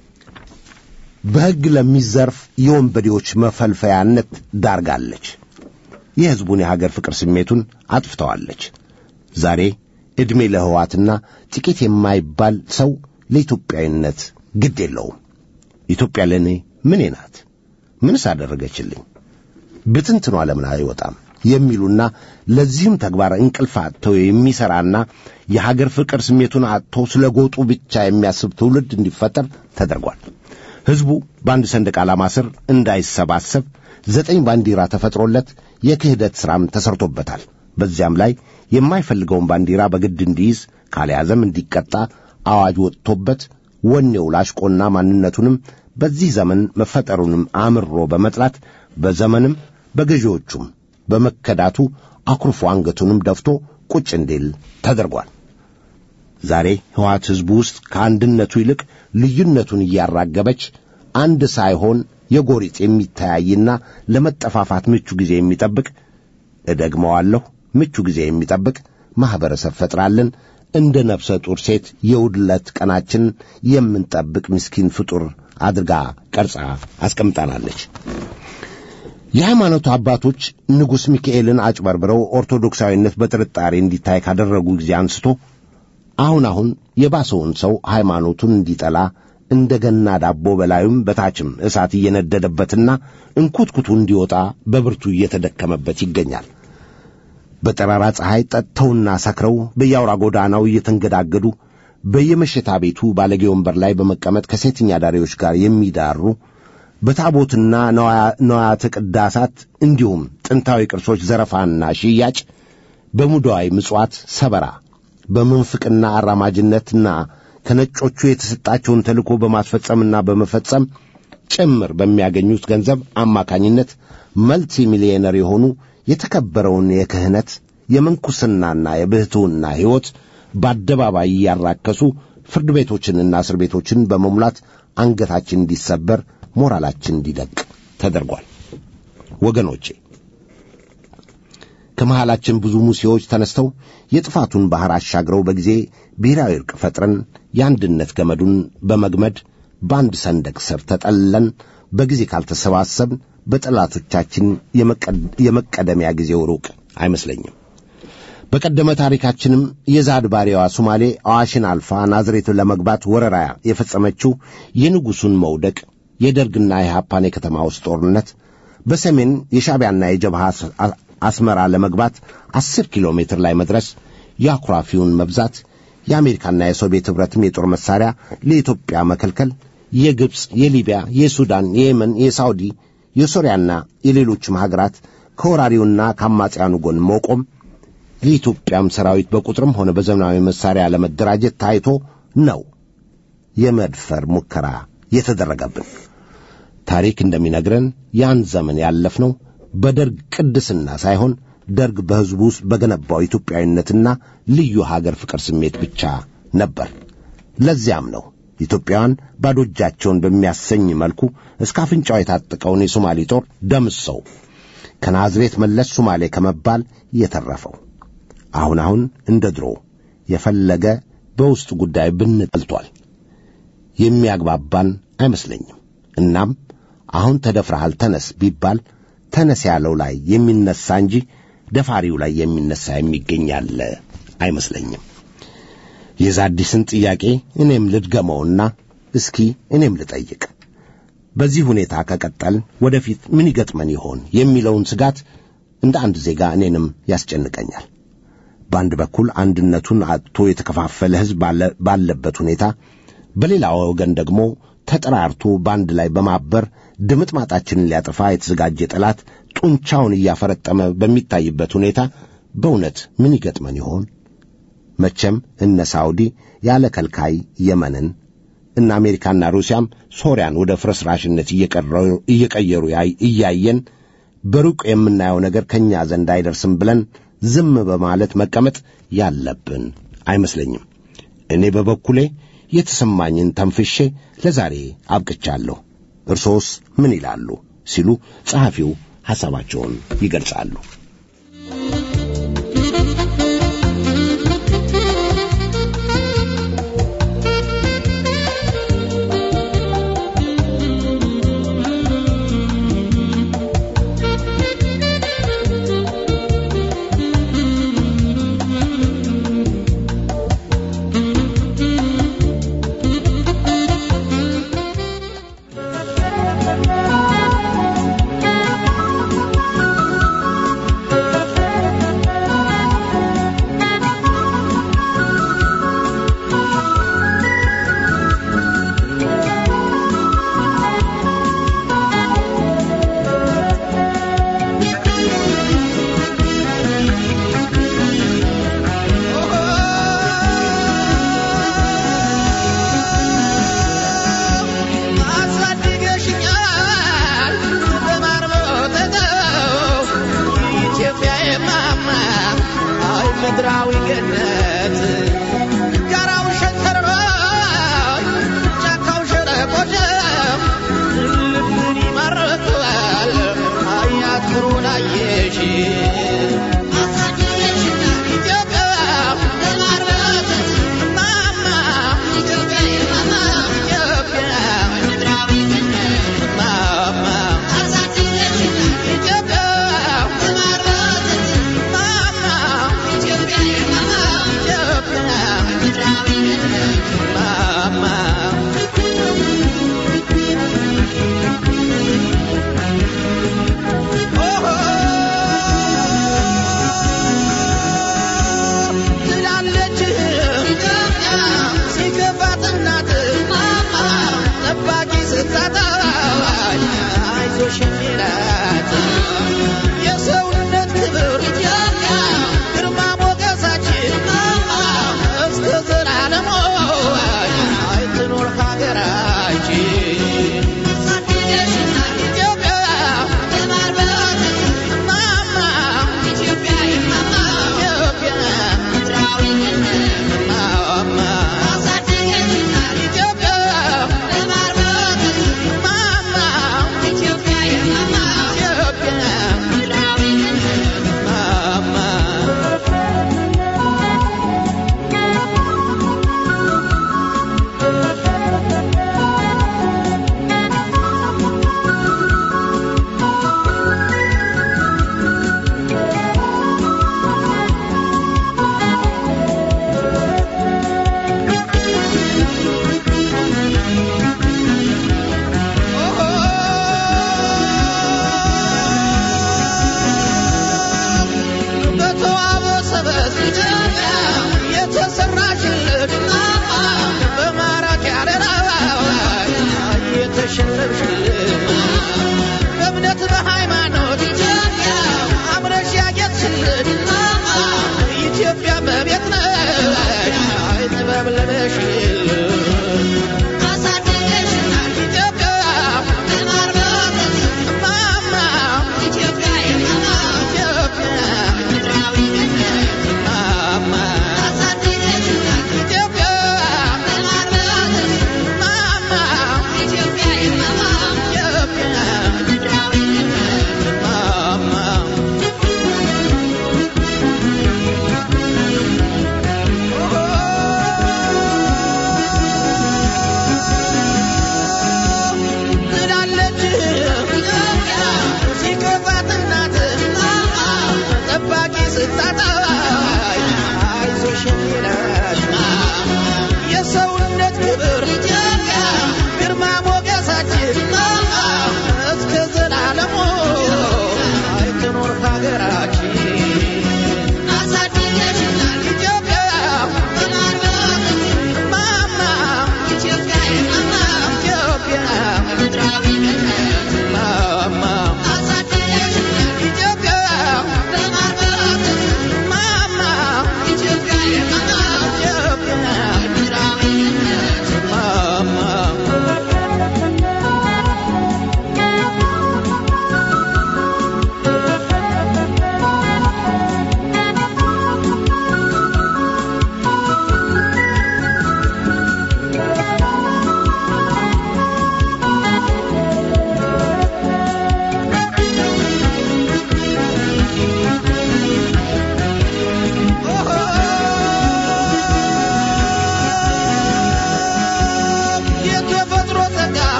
በሕግ ለሚዘርፍ የወንበዴዎች መፈልፈያነት ዳርጋለች። የሕዝቡን የሀገር ፍቅር ስሜቱን አጥፍተዋለች። ዛሬ ዕድሜ ለህዋትና ጥቂት የማይባል ሰው ለኢትዮጵያዊነት ግድ የለውም። ኢትዮጵያ ለእኔ ምኔ ናት? ምንስ አደረገችልኝ? ብትንትኗ ለምን አይወጣም? የሚሉና ለዚህም ተግባር እንቅልፍ አጥተው የሚሠራና የሀገር ፍቅር ስሜቱን አጥቶ ስለ ጎጡ ብቻ የሚያስብ ትውልድ እንዲፈጠር ተደርጓል። ሕዝቡ በአንድ ሰንደቅ ዓላማ ስር እንዳይሰባሰብ ዘጠኝ ባንዲራ ተፈጥሮለት የክህደት ሥራም ተሰርቶበታል። በዚያም ላይ የማይፈልገውን ባንዲራ በግድ እንዲይዝ ካልያዘም እንዲቀጣ አዋጅ ወጥቶበት ወኔው ላሽቆና ማንነቱንም በዚህ ዘመን መፈጠሩንም አምሮ በመጥላት በዘመንም በገዢዎቹም በመከዳቱ አኩርፎ አንገቱንም ደፍቶ ቁጭ እንዲል ተደርጓል። ዛሬ ሕወሓት ሕዝቡ ውስጥ ከአንድነቱ ይልቅ ልዩነቱን እያራገበች አንድ ሳይሆን የጎሪጥ የሚተያይና ለመጠፋፋት ምቹ ጊዜ የሚጠብቅ እደግመዋለሁ፣ ምቹ ጊዜ የሚጠብቅ ማኅበረሰብ ፈጥራለን። እንደ ነፍሰ ጡር ሴት የውድለት ቀናችን የምንጠብቅ ምስኪን ፍጡር አድርጋ ቀርጻ አስቀምጣናለች። የሃይማኖቱ አባቶች ንጉሥ ሚካኤልን አጭበርብረው ኦርቶዶክሳዊነት በጥርጣሬ እንዲታይ ካደረጉ ጊዜ አንስቶ አሁን አሁን የባሰውን ሰው ሃይማኖቱን እንዲጠላ እንደ ገና ዳቦ በላዩም በታችም እሳት እየነደደበትና እንኩትኩቱ እንዲወጣ በብርቱ እየተደከመበት ይገኛል። በጠራራ ፀሐይ ጠጥተውና ሰክረው በየአውራ ጎዳናው እየተንገዳገዱ በየመሸታ ቤቱ ባለጌ ወንበር ላይ በመቀመጥ ከሴተኛ ዳሪዎች ጋር የሚዳሩ በታቦትና ነዋያተ ቅዳሳት እንዲሁም ጥንታዊ ቅርሶች ዘረፋና ሽያጭ፣ በሙዳዊ ምጽዋት ሰበራ፣ በምንፍቅና አራማጅነትና ከነጮቹ የተሰጣቸውን ተልእኮ በማስፈጸምና በመፈጸም ጭምር በሚያገኙት ገንዘብ አማካኝነት መልቲ ሚሊዮነር የሆኑ የተከበረውን የክህነት የምንኩስናና የብሕትውና ሕይወት በአደባባይ እያራከሱ ፍርድ ቤቶችንና እስር ቤቶችን በመሙላት አንገታችን እንዲሰበር ሞራላችን እንዲደቅ ተደርጓል። ወገኖቼ ከመሃላችን ብዙ ሙሴዎች ተነስተው የጥፋቱን ባሕር አሻግረው በጊዜ ብሔራዊ ዕርቅ ፈጥረን የአንድነት ገመዱን በመግመድ በአንድ ሰንደቅ ስር ተጠልለን በጊዜ ካልተሰባሰብን በጠላቶቻችን የመቀደሚያ ጊዜው ሩቅ አይመስለኝም። በቀደመ ታሪካችንም የዛድ ባሪያዋ ሶማሌ አዋሽን አልፋ ናዝሬት ለመግባት ወረራ የፈጸመችው የንጉሡን መውደቅ፣ የደርግና የሃፓን የከተማ ውስጥ ጦርነት፣ በሰሜን የሻዕቢያና የጀብሃ አስመራ ለመግባት አስር ኪሎ ሜትር ላይ መድረስ፣ የአኩራፊውን መብዛት፣ የአሜሪካና የሶቪየት ኅብረትም የጦር መሣሪያ ለኢትዮጵያ መከልከል፣ የግብፅ፣ የሊቢያ፣ የሱዳን፣ የየመን፣ የሳውዲ፣ የሶሪያና የሌሎችም ሀገራት ከወራሪውና ከአማጽያኑ ጎን መቆም የኢትዮጵያም ሰራዊት በቁጥርም ሆነ በዘመናዊ መሣሪያ ለመደራጀት ታይቶ ነው የመድፈር ሙከራ የተደረገብን። ታሪክ እንደሚነግረን ያን ዘመን ያለፍነው በደርግ ቅድስና ሳይሆን ደርግ በሕዝቡ ውስጥ በገነባው ኢትዮጵያዊነትና ልዩ ሀገር ፍቅር ስሜት ብቻ ነበር። ለዚያም ነው ኢትዮጵያውያን ባዶ እጃቸውን በሚያሰኝ መልኩ እስከ አፍንጫው የታጠቀውን የሶማሌ ጦር ደምሰው ከናዝሬት መለስ ሶማሌ ከመባል የተረፈው። አሁን አሁን እንደ ድሮ የፈለገ በውስጥ ጉዳይ ብንጠልቷል የሚያግባባን አይመስለኝም። እናም አሁን ተደፍረሃል ተነስ ቢባል ተነስ ያለው ላይ የሚነሳ እንጂ ደፋሪው ላይ የሚነሳ የሚገኝ ያለ አይመስለኝም። የዛዲስን ጥያቄ እኔም ልድገመውና እስኪ እኔም ልጠይቅ። በዚህ ሁኔታ ከቀጠልን ወደፊት ምን ይገጥመን ይሆን የሚለውን ስጋት እንደ አንድ ዜጋ እኔንም ያስጨንቀኛል። በአንድ በኩል አንድነቱን አጥቶ የተከፋፈለ ሕዝብ ባለበት ሁኔታ፣ በሌላ ወገን ደግሞ ተጠራርቶ በአንድ ላይ በማበር ድምጥማጣችንን ሊያጠፋ የተዘጋጀ ጠላት ጡንቻውን እያፈረጠመ በሚታይበት ሁኔታ በእውነት ምን ይገጥመን ይሆን? መቼም እነ ሳውዲ ያለ ከልካይ የመንን እና አሜሪካና ሩሲያም ሶሪያን ወደ ፍርስራሽነት እየቀየሩ እያየን በሩቅ የምናየው ነገር ከእኛ ዘንድ አይደርስም ብለን ዝም በማለት መቀመጥ ያለብን አይመስለኝም። እኔ በበኩሌ የተሰማኝን ተንፍሼ ለዛሬ አብቅቻለሁ። እርሶስ ምን ይላሉ? ሲሉ ጸሐፊው ሐሳባቸውን ይገልጻሉ።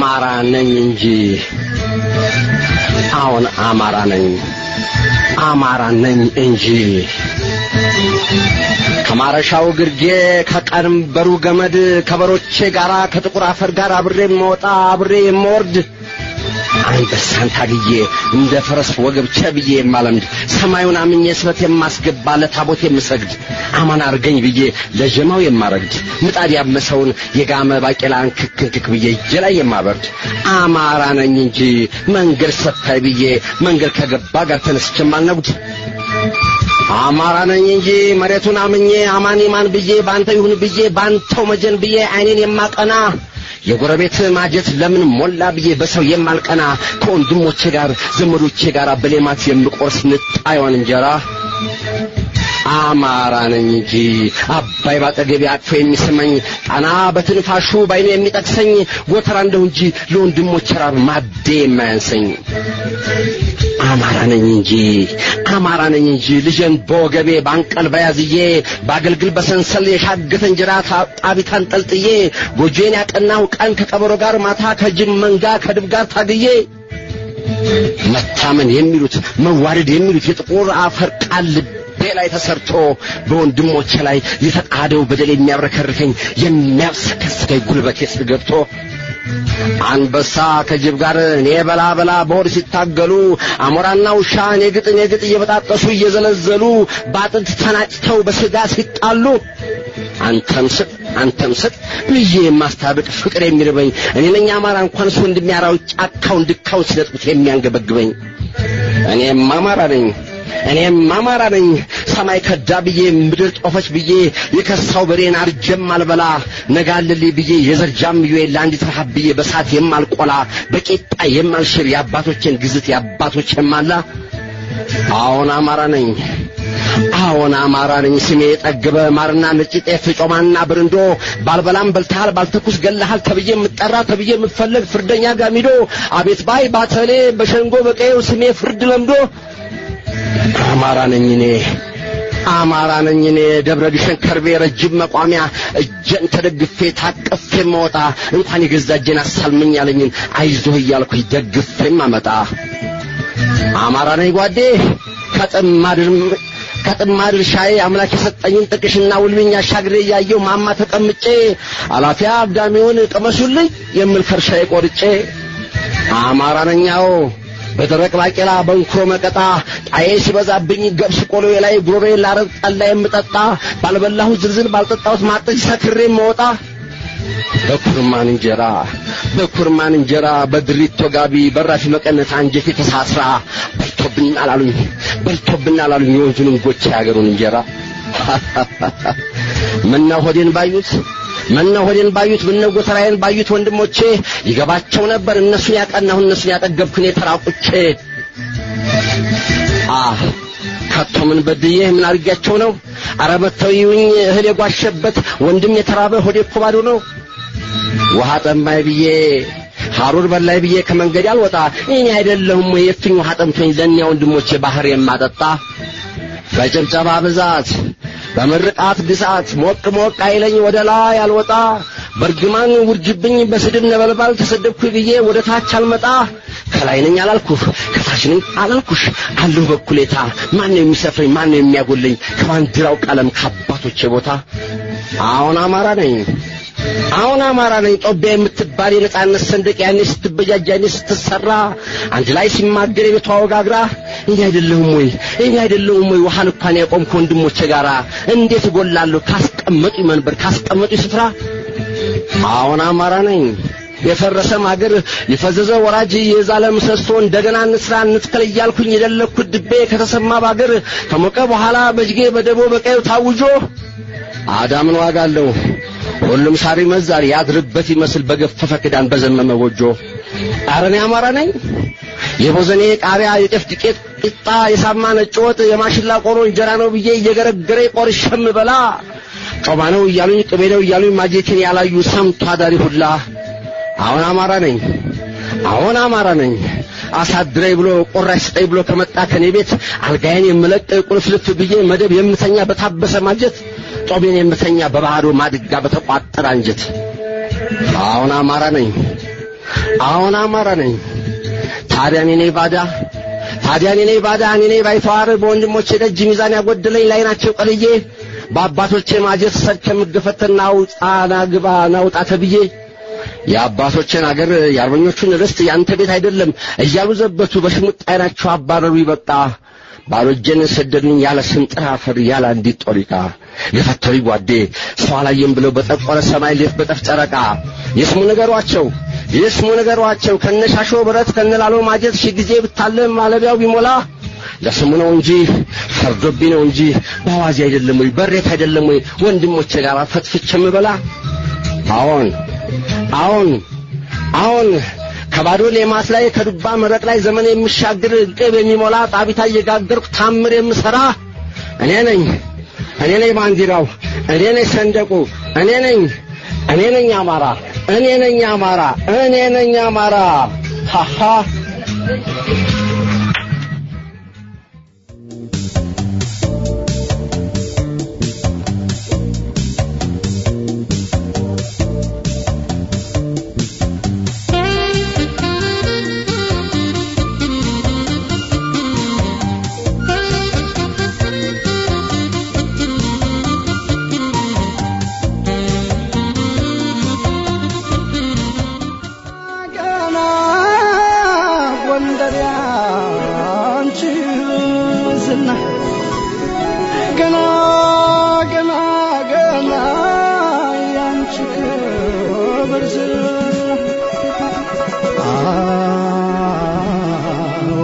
አማራ ነኝ እንጂ አሁን አማራ ነኝ አማራ ነኝ እንጂ ከማረሻው ግርጌ ከቀንበሩ ገመድ ከበሮቼ ጋር ከጥቁር አፈር ጋር አብሬ የምወጣ አብሬ የምወርድ አንበሳን ታግዬ እንደ ፈረስ ወገብ ቸብዬ የማለምድ ሰማዩን አምኜ ስበት የማስገባ ለታቦት የምሰግድ አማን አርገኝ ብዬ ለጀማው የማረግድ ምጣድ ያመሰውን የጋመ ባቄላን ክክክክ ብዬ እጄ ላይ የማበርድ አማራ ነኝ እንጂ መንገድ ሰፋይ ብዬ መንገድ ከገባ ጋር ተነስቼ የማልነጉድ አማራ ነኝ እንጂ መሬቱን አምኜ አማን ማን ብዬ ባንተ ይሁን ብዬ ባንተው መጀን ብዬ አይኔን የማቀና የጎረቤት ማጀት ለምን ሞላ ብዬ በሰው የማልቀና ከወንድሞቼ ጋር ዘመዶቼ ጋር በሌማት የምቆርስ ንጣዩን እንጀራ አማራ ነኝ እንጂ አባይ ባጠገቤ አቅፎ የሚስመኝ ጣና በትንፋሹ ባይኑ የሚጠቅሰኝ ጎተራ እንደው እንጂ ለወንድሞቼ ራብ ማዴ የማያንሰኝ አማራ ነኝ እንጂ አማራ ነኝ እንጂ ልጄን በወገቤ ባንቀልባ ያዝዬ በአገልግል በሰንሰል የሻገተ እንጀራ ጣቢት አንጠልጥዬ ጎጆዬን ያቀናው ቀን ከቀበሮ ጋር ማታ ከጅብ መንጋ ከድብ ጋር ታግዬ መታመን የሚሉት መዋደድ የሚሉት የጥቁር አፈር ቃል ልቤ ላይ ተሰርቶ በወንድሞቼ ላይ የተጣደው በደል የሚያብረከርከኝ የሚያብሰከስከኝ ጉልበቴ ስር ገብቶ አንበሳ ከጅብ ጋር እኔ በላ በላ በሆድ ሲታገሉ አሞራና ውሻ እኔ ግጥ እኔ ግጥ እየበጣጠሱ እየዘለዘሉ በአጥንት ተናጭተው በስጋ ሲጣሉ አንተም ስጥ አንተም ስጥ ብዬ የማስታብቅ ፍቅር የሚርበኝ እኔ ነኝ አማራ እንኳን እሱ እንደሚያራው ጫካውን ድካውን ሲነጥቁት የሚያንገበግበኝ እኔም አማራ ነኝ እኔም አማራ ነኝ ሰማይ ከዳ ብዬ ምድር ጦፈች ብዬ የከሳው በሬን አርጀም አልበላ ነጋልልኝ ብዬ የዘርጃም ብዬ ለአንዲት ረሃብ ብዬ በሳት የማልቆላ በቂጣ የማልሽር የአባቶቼን ግዝት የአባቶቼን ማላ አዎን አማራ ነኝ አዎን አማራ ነኝ ስሜ የጠገበ ማርና ነጭ ጤፍ ጮማና ብርንዶ ባልበላም በልተሃል ባልተኩስ ገለሃል ተብዬ የምጠራ ተብዬ የምፈለግ ፍርደኛ ጋሚዶ አቤት ባይ ባተሌ በሸንጎ በቀየው ስሜ ፍርድ ለምዶ አማራ ነኝ እኔ አማራ ነኝ እኔ ደብረ ግሸን ከርቤ ረጅም መቋሚያ እጄን ተደግፌ ታቅፌ መወጣ እንኳን የገዛ እጄን አሳልመኝ ያለኝን አይዞህ እያልኩኝ ደግፌም አመጣ አማራ ነኝ ጓዴ ከጥማድር ከጥማድር ሻዬ አምላክ የሰጠኝን ጥቅሽና ውልብኝ አሻግሬ እያየው ማማ ተቀምጬ አላፊያ አግዳሚውን ቅመሱልኝ የምል ከርሻዬ ቆርጬ አማራ ነኛው በደረቅ ባቄላ በንኩሮ መቀጣ ጣዬ ሲበዛብኝ ገብስ ቆሎዬ ላይ ጉሮሬ ላረግ ጠላ የምጠጣ ባልበላሁት ዝልዝል ባልጠጣሁት ማጠጅ ሰክሬ መወጣ በኩርማን እንጀራ በኩርማን እንጀራ በድሪቶ ጋቢ በራፊ መቀነት አንጀቴ ተሳስራ በልቶብን አላሉኝ በልቶብን አላሉኝ የወንዙን እንጎቻ ያገሩን እንጀራ ምነው ሆዴን ባዩት ምነው ሆዴን ባዩት ምነው ጎተራዬን ባዩት ወንድሞቼ ይገባቸው ነበር እነሱን ያቀናሁ እነሱን ያጠገብኩን የተራቁቼ አህ ከቶ ምን በድዬ ምን አድርጊያቸው ነው አረ መተው ይዩኝ እህል የጓሸበት ወንድም የተራበ ሆዴ እኮ ባዶ ነው ውሃ ጠማይ ብዬ ሐሩር በላይ ብዬ ከመንገድ ያልወጣ እኔ አይደለሁም ወይ የፍኝ ውሃ ጠምቶኝ ለእኒያ ወንድሞቼ ባህር የማጠጣ በጭብጨባ ብዛት በምርቃት ግሳት ሞቅ ሞቅ አይለኝ ወደ ላይ አልወጣ በርግማን ውርጅብኝ በስድብ ነበልባል ተሰደብኩ ብዬ ወደ ታች አልመጣ ከላይ ነኝ አላልኩህ ከታች ነኝ አላልኩሽ አለሁ በኩሌታ ማን ነው የሚሰፍረኝ ማን ነው የሚያጎለኝ ከባንዲራው ቀለም ከአባቶቼ ቦታ አሁን አማራ ነኝ አሁን አማራ ነኝ ጦቢያ የምትባል የነጻነት ሰንደቅ ያኔ ስትበጃጅ ያኔ ስትሰራ አንድ ላይ ሲማገር የቤቷ ወጋግራ እኔ አይደለሁም ወይ እኔ አይደለሁም ወይ ውሃን እንኳን ያቆምኩ ወንድሞቼ ጋራ እንዴት እጎላለሁ ካስቀመጡ መንበር ካስቀመጡ ስፍራ አሁን አማራ ነኝ የፈረሰ ማገር የፈዘዘ ወራጅ የዛለ ምሰሶ እንደገና እንስራ እንትከል እያልኩኝ የደለኩት ድቤ ከተሰማ ባገር ከሞቀ በኋላ በጅጌ በደቦ በቀዩ ታውጆ አዳምን ዋጋ አለው ሁሉም ሳር ይመዛል ያድርበት ይመስል በገፈፈ ክዳን በዘመመ ጎጆ አረኔ አማራ ነኝ የቦዘኔ ቃሪያ የጤፍ ዱቄት ቂጣ የሳማ ነጭ ወጥ የማሽላ ቆሎ እንጀራ ነው ብዬ እየገረገረ ቆርሸም በላ ጮማ ነው እያሉኝ ቅቤ ነው እያሉኝ ማጀቴን ያላዩ ሰምቶ አዳሪ ሁላ አሁን አማራ ነኝ አሁን አማራ ነኝ አሳድረኝ ብሎ ቆራሽ ስጠኝ ብሎ ከመጣ ከኔ ቤት አልጋዬን የምለቅ ቁልፍልፍ ብዬ መደብ የምተኛ በታበሰ ማጀት ጦቤን የምተኛ በባዶ ማድጋ በተቋጠረ አንጀት አሁን አማራ ነኝ አሁን አማራ ነኝ። ታዲያ እኔ ነኝ ባዳ ታዲያ እኔ ነኝ ባዳ እኔ ነኝ ባይተዋር በወንድሞቼ ደጅ ሚዛን ያጎደለኝ ላይ ናቸው ቀልዬ በአባቶቼ ማጀት ሰድ ከምገፈተና ውጣና ግባ ናውጣ ተብዬ የአባቶችን አገር የአርበኞቹን ርስት ያንተ ቤት አይደለም እያሉ ዘበቱ በሽሙጥ አይናቸው አባረሩ ይበቃ ባዶ እጄን ሰደዱኝ ያለ ስንጥር አፈር ያለ አንዲት ጦሪቃ የፈተሪ ጓዴ ሰው አላየም ብለው በጠቆረ ሰማይ ሌት በጠፍ ጨረቃ የስሙ ነገሯቸው የስሙ ነገሯቸው ከነሻሾ ብረት ከነላሎ ማጀት ሺህ ጊዜ ብታለም ማለቢያው ቢሞላ ለስሙ ነው እንጂ ፈርዶብኝ ነው እንጂ በአዋዜ አይደለም ወይ በሬት አይደለም ወይ ወንድሞቼ ጋር ፈትፍቼ የምበላ አዎን አዎን አዎን ከባዶ ሌማት ላይ ከዱባ መረቅ ላይ ዘመን የሚሻግር ቅብ የሚሞላ ጣቢታ እየጋገርኩ ታምር የምሰራ እኔ ነኝ እኔ ነኝ ባንዲራው እኔ ነኝ ሰንደቁ እኔ ነኝ እኔ ነኝ አማራ እኔ ነኝ አማራ እኔ ነኝ አማራ ሃሃ ገና ጎንደር ያንቺ ዝና ገና ገና ገና ያንቺ ክብር ዝና አዎ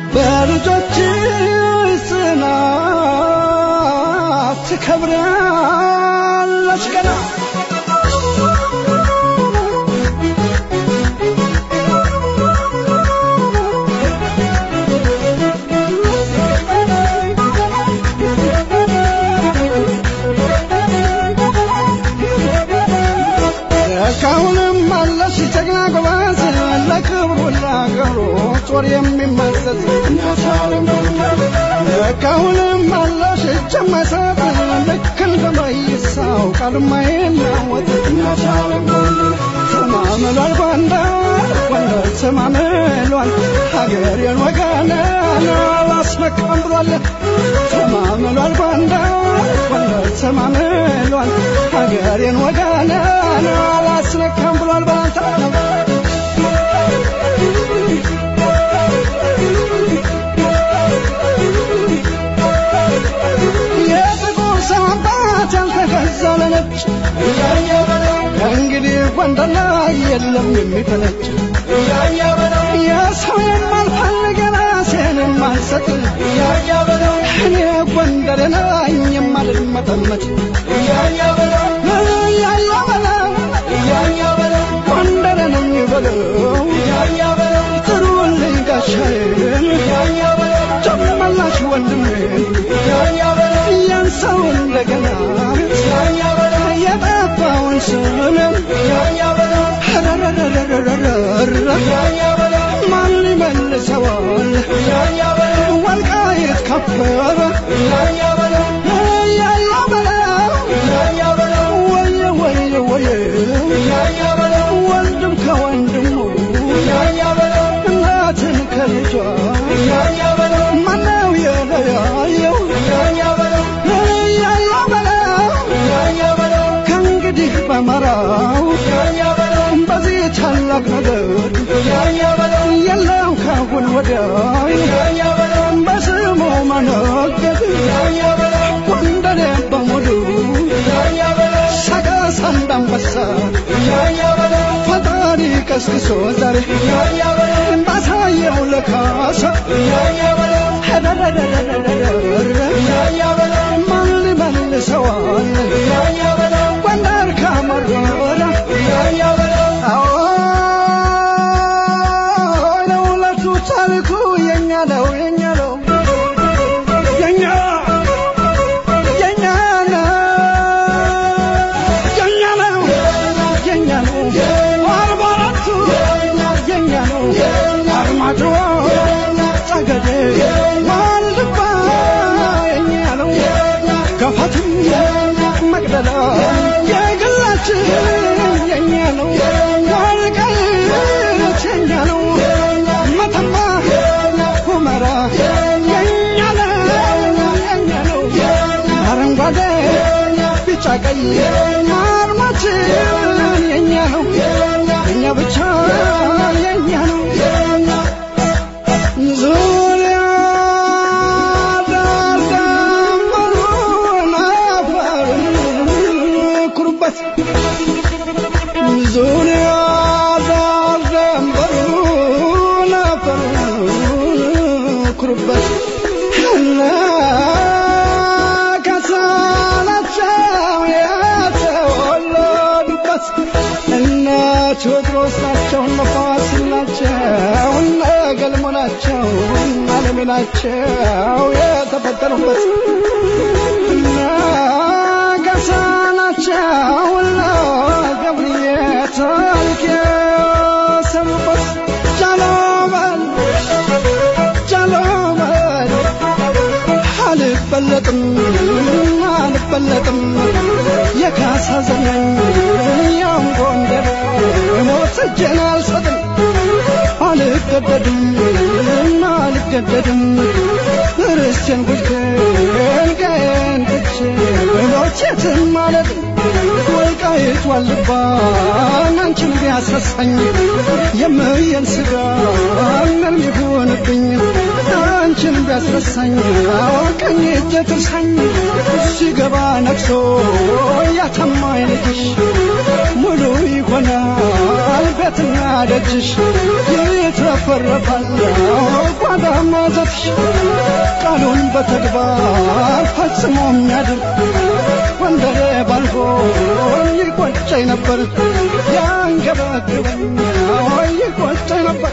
በልጆችሽ ጽናት ትከብራለች ገና እስካሁንም አለሽ ጀግና ጎበዝ ለክብሩ ለአገሩ ጦር የሚመዘዝ እስካሁንም አለሽ እጅ የማይሰጥ ልክ እንደ መይሳው ቃል የማይናወጥ ተማምሏል ጎንደር ጎንደር ተማምሏል ሀገሬን ወገኔን አላስመካም ብሏል ተማምሏል ጎንደር ጎንደር ተማምሏል ሀገሬን ወገኔን አላስነካም ብሏል ባንታ የጥቁር ሰው አባት ያልተገዛ ለነጭ እንግዲህ ጎንደር ላይ የለም የሚፈነጭ የሰው የማልፈልግ ራሴን የማልሰጥ እኔ ጎንደር ነኝ የማልመጠመጥ እያያ በለው ጎንደር ነኝ በለው ጥሩልኝ ጋሻዬን ጨመላሽ ወንድሜን ያን ሰው እንደገና የጠፋውን ስምን ማን ይመልሰዋል ወልቃይት ከበረ ያያ በለው ወየ ወየ ወየ ወንድም ከወንድሙ እናትን ከልጇ ማነው የለያየው ያያ በለው ከእንግዲህ በመራው በዚህ ታላቅ ነገር የለም ካሁን ወዲያ በስሙ መነገድ ጎንደሬ በሙሉ ሰቀስ እንዳንበሳ ፈጣሪ ቀስቅሶ ዛሬ ባሳየው ለካሳ ማን ሊመልሰዋል ጎንደር ካመረረ አዎ ለሁለቱ ታሪኩ የኛ ነው የኛ ነው የኛ የኛ ነው የኛ ነው የኛ ነው አርባ አራቱ የኛ ነው አርማጭሆ ጠገዴ ዋልድባ የኛ ነው ገፋትም መቅደላ የግላችን የኛ ነው ወልቃይት የኛ ነው የኛ ነው አረንጓዴ ቢጫ ቀይ አርማችን የኛ ነው የኛ ብቻ የኛ ነው ዙሪያ ዳርዳምበሩን አፈሩን ኩሩበት ዙሪያ ዳርዳምበሩን አፈሩን ኩሩበት እነ ከሳናቸው የተወለዱበት እነ ቴዎድሮስ ናቸው እነ ፋሲል ናቸው እነ ገልሞ ናቸው እነ አለሜ ናቸው የተፈጠሩበት እነ ገሳ ናቸው እነ ገብርዬ ታሪክ የሰሩበት ጃሎመን ጃሎመን አልበለጥም አልበለጥም የካሳ ዘመን ያም ጎንደር ሞት እጄን አልሰጥም አልገደድም አልገደድም ርስቴን ጉድቴን ቀየን ትቼ ሞቼትን ማለት ወልቃይት ዋልባን አንቺን ቢያስረሳኝ የምየን ስጋ ምን ይሁንብኝ አንቺን ቢያስረሳኝ ቀኝ እጄ ትርሳኝ ሲገባ ነግሶ ያተማኝ ልጅሽ ሙሉ ይሆናል ቤትና ደጅሽ ይትረፈረፋል ጓዳ ማዘትሽ ቃሉን በተግባር ፈጽሞ የሚያድር ወንደሬ ባልጎ ይቆጨኝ ነበር ያንገበግበኝ ይቆጨኝ ነበር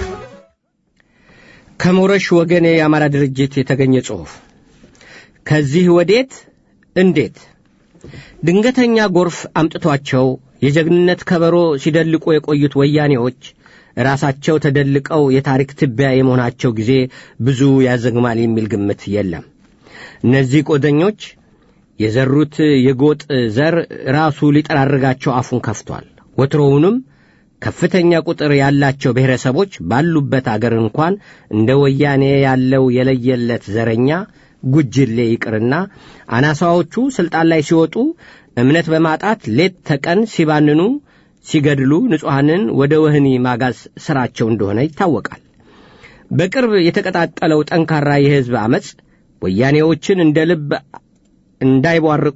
ከሞረሽ ወገኔ የአማራ ድርጅት የተገኘ ጽሑፍ ከዚህ ወዴት እንዴት ድንገተኛ ጎርፍ አምጥቷቸው የጀግንነት ከበሮ ሲደልቁ የቆዩት ወያኔዎች ራሳቸው ተደልቀው የታሪክ ትቢያ የመሆናቸው ጊዜ ብዙ ያዘግማል የሚል ግምት የለም። እነዚህ ቆደኞች የዘሩት የጎጥ ዘር ራሱ ሊጠራርጋቸው አፉን ከፍቷል። ወትሮውንም ከፍተኛ ቁጥር ያላቸው ብሔረሰቦች ባሉበት አገር እንኳን እንደ ወያኔ ያለው የለየለት ዘረኛ ጉጅሌ ይቅርና አናሳዎቹ ሥልጣን ላይ ሲወጡ እምነት በማጣት ሌት ተቀን ሲባንኑ ሲገድሉ ንጹሐንን ወደ ወህኒ ማጋዝ ሥራቸው እንደሆነ ይታወቃል። በቅርብ የተቀጣጠለው ጠንካራ የሕዝብ ዐመፅ ወያኔዎችን እንደ ልብ እንዳይቧርቁ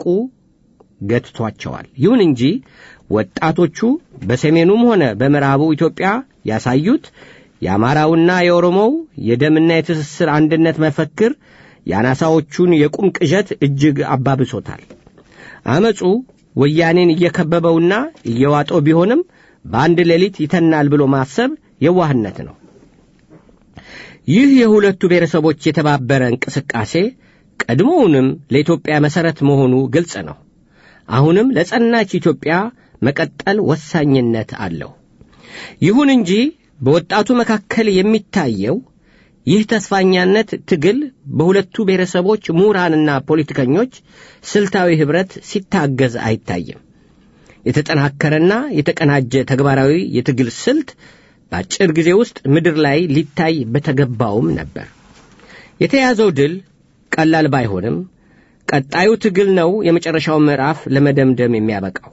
ገትቷቸዋል። ይሁን እንጂ ወጣቶቹ በሰሜኑም ሆነ በምዕራቡ ኢትዮጵያ ያሳዩት የአማራውና የኦሮሞው የደምና የትስስር አንድነት መፈክር የአናሳዎቹን የቁም ቅዠት እጅግ አባብሶታል። አመፁ ወያኔን እየከበበውና እየዋጠው ቢሆንም በአንድ ሌሊት ይተናል ብሎ ማሰብ የዋህነት ነው። ይህ የሁለቱ ብሔረሰቦች የተባበረ እንቅስቃሴ ቀድሞውንም ለኢትዮጵያ መሠረት መሆኑ ግልጽ ነው። አሁንም ለጸናች ኢትዮጵያ መቀጠል ወሳኝነት አለው። ይሁን እንጂ በወጣቱ መካከል የሚታየው ይህ ተስፋኛነት ትግል በሁለቱ ብሔረሰቦች ምሁራንና ፖለቲከኞች ስልታዊ ኅብረት ሲታገዝ አይታይም። የተጠናከረና የተቀናጀ ተግባራዊ የትግል ስልት በአጭር ጊዜ ውስጥ ምድር ላይ ሊታይ በተገባውም ነበር። የተያዘው ድል ቀላል ባይሆንም ቀጣዩ ትግል ነው የመጨረሻው ምዕራፍ ለመደምደም የሚያበቃው።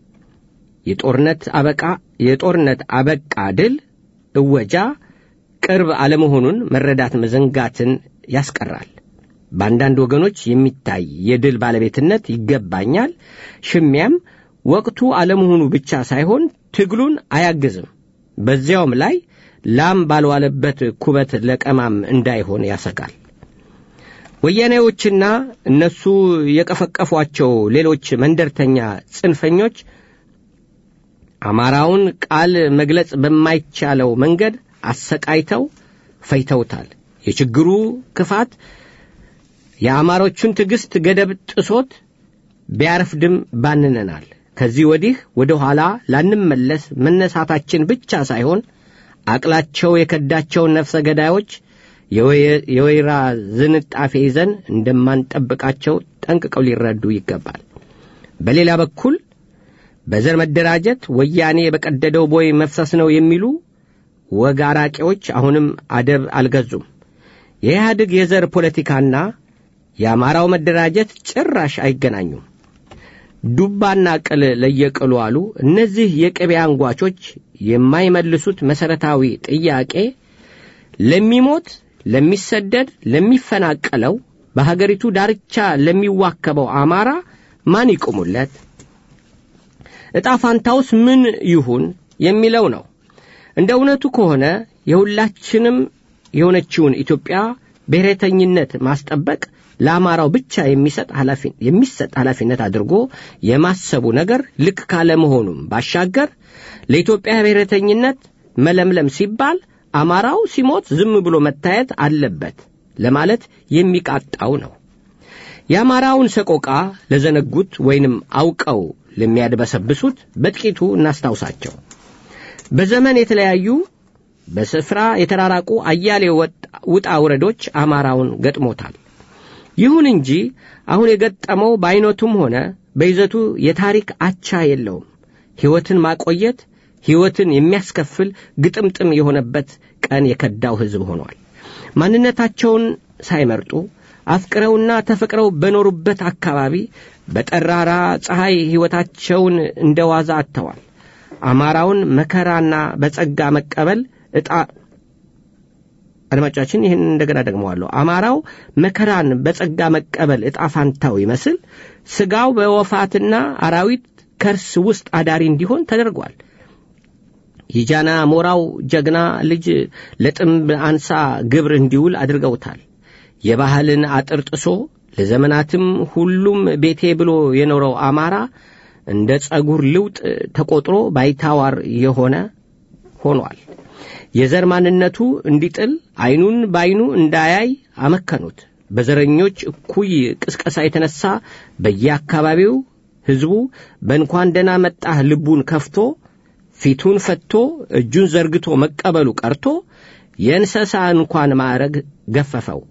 የጦርነት አበቃ የጦርነት አበቃ ድል እወጃ ቅርብ አለመሆኑን መረዳት መዘንጋትን ያስቀራል። በአንዳንድ ወገኖች የሚታይ የድል ባለቤትነት ይገባኛል ሽሚያም ወቅቱ አለመሆኑ ብቻ ሳይሆን ትግሉን አያግዝም። በዚያውም ላይ ላም ባልዋለበት ኩበት ለቀማም እንዳይሆን ያሰጋል። ወያኔዎችና እነሱ የቀፈቀፏቸው ሌሎች መንደርተኛ ጽንፈኞች አማራውን ቃል መግለጽ በማይቻለው መንገድ አሰቃይተው ፈይተውታል። የችግሩ ክፋት የአማሮቹን ትዕግሥት ገደብ ጥሶት ቢያረፍድም ባንነናል። ከዚህ ወዲህ ወደ ኋላ ላንመለስ መነሳታችን ብቻ ሳይሆን አቅላቸው የከዳቸውን ነፍሰ ገዳዮች የወይራ ዝንጣፌ ይዘን እንደማንጠብቃቸው ጠንቅቀው ሊረዱ ይገባል። በሌላ በኩል በዘር መደራጀት ወያኔ በቀደደው ቦይ መፍሰስ ነው የሚሉ ወግ አራቂዎች አሁንም አደብ አልገዙም። የኢህአዴግ የዘር ፖለቲካና የአማራው መደራጀት ጭራሽ አይገናኙም። ዱባና ቅል ለየቅሉ አሉ። እነዚህ የቅቤ አንጓቾች የማይመልሱት መሠረታዊ ጥያቄ ለሚሞት፣ ለሚሰደድ፣ ለሚፈናቀለው በሀገሪቱ ዳርቻ ለሚዋከበው አማራ ማን ይቁሙለት? ዕጣ ፋንታውስ ምን ይሁን የሚለው ነው። እንደ እውነቱ ከሆነ የሁላችንም የሆነችውን ኢትዮጵያ ብሔረተኝነት ማስጠበቅ ለአማራው ብቻ የሚሰጥ የሚሰጥ ኃላፊነት አድርጎ የማሰቡ ነገር ልክ ካለመሆኑም ባሻገር ለኢትዮጵያ ብሔረተኝነት መለምለም ሲባል አማራው ሲሞት ዝም ብሎ መታየት አለበት ለማለት የሚቃጣው ነው። የአማራውን ሰቆቃ ለዘነጉት ወይንም አውቀው ለሚያድበሰብሱት በጥቂቱ እናስታውሳቸው። በዘመን የተለያዩ በስፍራ የተራራቁ አያሌ ውጣ ውረዶች አማራውን ገጥሞታል። ይሁን እንጂ አሁን የገጠመው በዐይነቱም ሆነ በይዘቱ የታሪክ አቻ የለውም። ሕይወትን ማቆየት ሕይወትን የሚያስከፍል ግጥምጥም የሆነበት ቀን የከዳው ሕዝብ ሆኗል። ማንነታቸውን ሳይመርጡ አፍቅረውና ተፈቅረው በኖሩበት አካባቢ በጠራራ ፀሐይ ሕይወታቸውን እንደ ዋዛ አጥተዋል። አማራውን መከራና በጸጋ መቀበል ዕጣ አድማጮቻችን ይህን እንደገና ደግመዋለሁ። አማራው መከራን በጸጋ መቀበል ዕጣ ፋንታው ይመስል ሥጋው በወፋትና አራዊት ከርስ ውስጥ አዳሪ እንዲሆን ተደርጓል። የጃና ሞራው ጀግና ልጅ ለጥምብ አንሳ ግብር እንዲውል አድርገውታል። የባህልን አጥር ጥሶ ለዘመናትም ሁሉም ቤቴ ብሎ የኖረው አማራ እንደ ጸጉር ልውጥ ተቆጥሮ ባይታዋር የሆነ ሆኗል። የዘር ማንነቱ እንዲጥል ዐይኑን በዐይኑ እንዳያይ አመከኑት። በዘረኞች እኩይ ቅስቀሳ የተነሣ በየአካባቢው ሕዝቡ በእንኳን ደህና መጣህ ልቡን ከፍቶ ፊቱን ፈትቶ እጁን ዘርግቶ መቀበሉ ቀርቶ የእንስሳ እንኳን ማዕረግ ገፈፈው።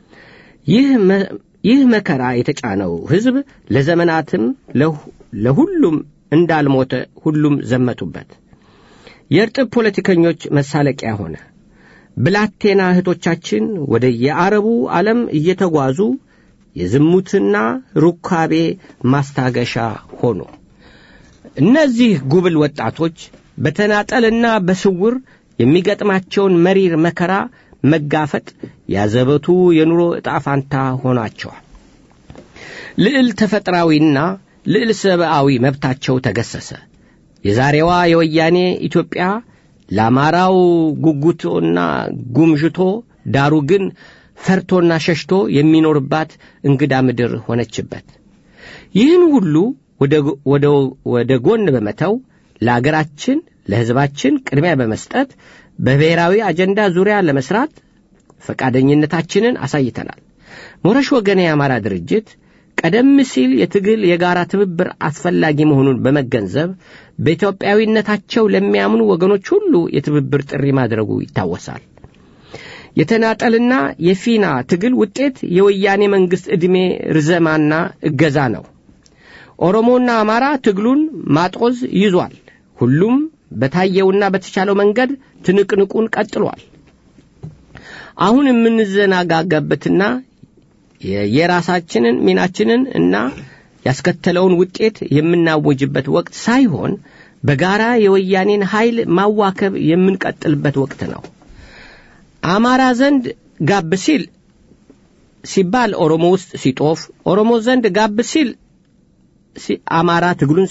ይህ መከራ የተጫነው ሕዝብ ለዘመናትም ለሁሉም እንዳልሞተ ሁሉም ዘመቱበት። የእርጥብ ፖለቲከኞች መሳለቂያ ሆነ። ብላቴና እህቶቻችን ወደ የአረቡ ዓለም እየተጓዙ የዝሙትና ሩካቤ ማስታገሻ ሆኑ። እነዚህ ጉብል ወጣቶች በተናጠልና በስውር የሚገጥማቸውን መሪር መከራ መጋፈጥ ያዘበቱ የኑሮ ዕጣ ፋንታ ሆናቸዋል። ልዕል ተፈጥራዊና ልዕል ሰብአዊ መብታቸው ተገሰሰ። የዛሬዋ የወያኔ ኢትዮጵያ ለአማራው ጉጉቶና ጉምዥቶ ዳሩ ግን ፈርቶና ሸሽቶ የሚኖርባት እንግዳ ምድር ሆነችበት። ይህን ሁሉ ወደ ጎን በመተው ለአገራችን ለሕዝባችን ቅድሚያ በመስጠት በብሔራዊ አጀንዳ ዙሪያ ለመስራት ፈቃደኝነታችንን አሳይተናል። ሞረሽ ወገኔ የአማራ ድርጅት ቀደም ሲል የትግል የጋራ ትብብር አስፈላጊ መሆኑን በመገንዘብ በኢትዮጵያዊነታቸው ለሚያምኑ ወገኖች ሁሉ የትብብር ጥሪ ማድረጉ ይታወሳል። የተናጠልና የፊና ትግል ውጤት የወያኔ መንግሥት ዕድሜ ርዘማና እገዛ ነው። ኦሮሞና አማራ ትግሉን ማጦዝ ይዟል። ሁሉም በታየውና በተቻለው መንገድ ትንቅንቁን ቀጥሏል። አሁን የምንዘናጋገበትና የራሳችንን ሚናችንን እና ያስከተለውን ውጤት የምናወጅበት ወቅት ሳይሆን በጋራ የወያኔን ኃይል ማዋከብ የምንቀጥልበት ወቅት ነው። አማራ ዘንድ ጋብ ሲል ሲባል ኦሮሞ ውስጥ ሲጦፍ፣ ኦሮሞ ዘንድ ጋብ ሲል አማራ ትግሉን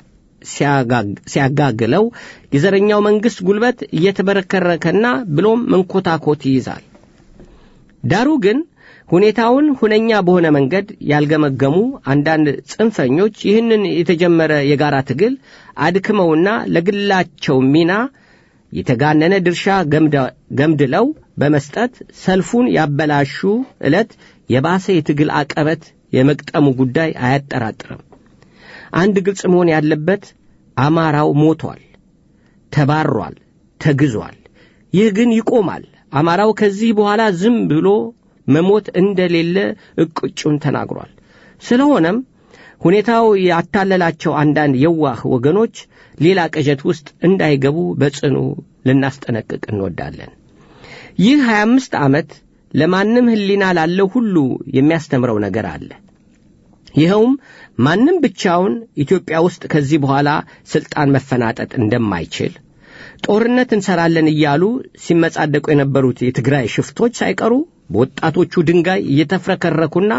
ሲያጋግለው የዘረኛው መንግሥት ጉልበት እየተበረከረከና ብሎም መንኮታኮት ይይዛል። ዳሩ ግን ሁኔታውን ሁነኛ በሆነ መንገድ ያልገመገሙ አንዳንድ ጽንፈኞች ይህንን የተጀመረ የጋራ ትግል አድክመውና ለግላቸው ሚና የተጋነነ ድርሻ ገምድለው በመስጠት ሰልፉን ያበላሹ ዕለት የባሰ የትግል አቀበት የመቅጠሙ ጉዳይ አያጠራጥርም። አንድ ግልጽ መሆን ያለበት አማራው ሞቷል፣ ተባሯል፣ ተግዟል። ይህ ግን ይቆማል። አማራው ከዚህ በኋላ ዝም ብሎ መሞት እንደሌለ እቅጩን ተናግሯል። ስለሆነም ሁኔታው ያታለላቸው አንዳንድ የዋህ ወገኖች ሌላ ቅዠት ውስጥ እንዳይገቡ በጽኑ ልናስጠነቅቅ እንወዳለን። ይህ ሀያ አምስት ዓመት ለማንም ሕሊና ላለው ሁሉ የሚያስተምረው ነገር አለ። ይኸውም ማንም ብቻውን ኢትዮጵያ ውስጥ ከዚህ በኋላ ሥልጣን መፈናጠጥ እንደማይችል ጦርነት እንሰራለን እያሉ ሲመጻደቁ የነበሩት የትግራይ ሽፍቶች ሳይቀሩ በወጣቶቹ ድንጋይ እየተፍረከረኩና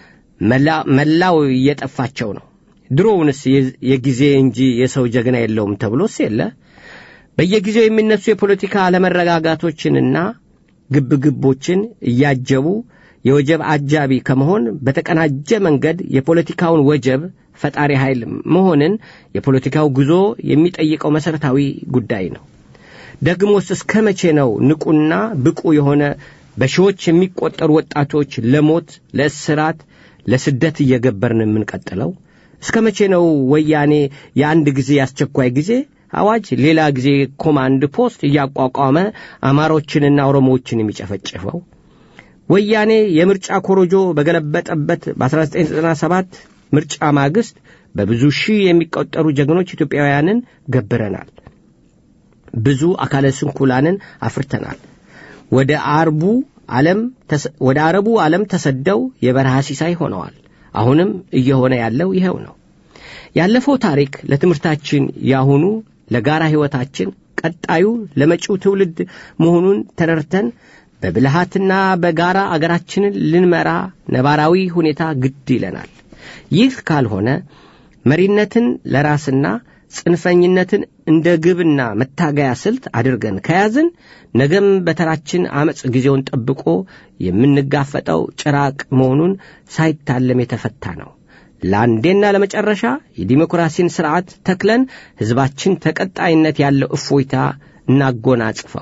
መላው እየጠፋቸው ነው። ድሮውንስ የጊዜ እንጂ የሰው ጀግና የለውም ተብሎስ የለ። በየጊዜው የሚነሱ የፖለቲካ አለመረጋጋቶችንና ግብግቦችን እያጀቡ የወጀብ አጃቢ ከመሆን በተቀናጀ መንገድ የፖለቲካውን ወጀብ ፈጣሪ ኃይል መሆንን የፖለቲካው ጉዞ የሚጠይቀው መሠረታዊ ጉዳይ ነው። ደግሞስ እስከ መቼ ነው ንቁና ብቁ የሆነ በሺዎች የሚቆጠሩ ወጣቶች ለሞት፣ ለእስራት፣ ለስደት እየገበርን የምንቀጥለው? እስከ መቼ ነው ወያኔ የአንድ ጊዜ የአስቸኳይ ጊዜ አዋጅ ሌላ ጊዜ ኮማንድ ፖስት እያቋቋመ አማሮችንና ኦሮሞዎችን የሚጨፈጭፈው? ወያኔ የምርጫ ኮሮጆ በገለበጠበት በ1997 ምርጫ ማግስት በብዙ ሺህ የሚቆጠሩ ጀግኖች ኢትዮጵያውያንን ገብረናል። ብዙ አካለ ስንኩላንን አፍርተናል። ወደ አርቡ ዓለም ወደ አረቡ ዓለም ተሰደው የበረሃ ሲሳይ ሆነዋል። አሁንም እየሆነ ያለው ይኸው ነው። ያለፈው ታሪክ ለትምህርታችን፣ ያሁኑ ለጋራ ሕይወታችን፣ ቀጣዩ ለመጪው ትውልድ መሆኑን ተረድተን በብልሃትና በጋራ አገራችንን ልንመራ ነባራዊ ሁኔታ ግድ ይለናል። ይህ ካልሆነ መሪነትን ለራስና ጽንፈኝነትን እንደ ግብና መታገያ ስልት አድርገን ከያዝን ነገም በተራችን አመፅ ጊዜውን ጠብቆ የምንጋፈጠው ጭራቅ መሆኑን ሳይታለም የተፈታ ነው። ለአንዴና ለመጨረሻ የዲሞክራሲን ሥርዓት ተክለን ሕዝባችን ተቀጣይነት ያለው እፎይታ እናጎናጽፈው።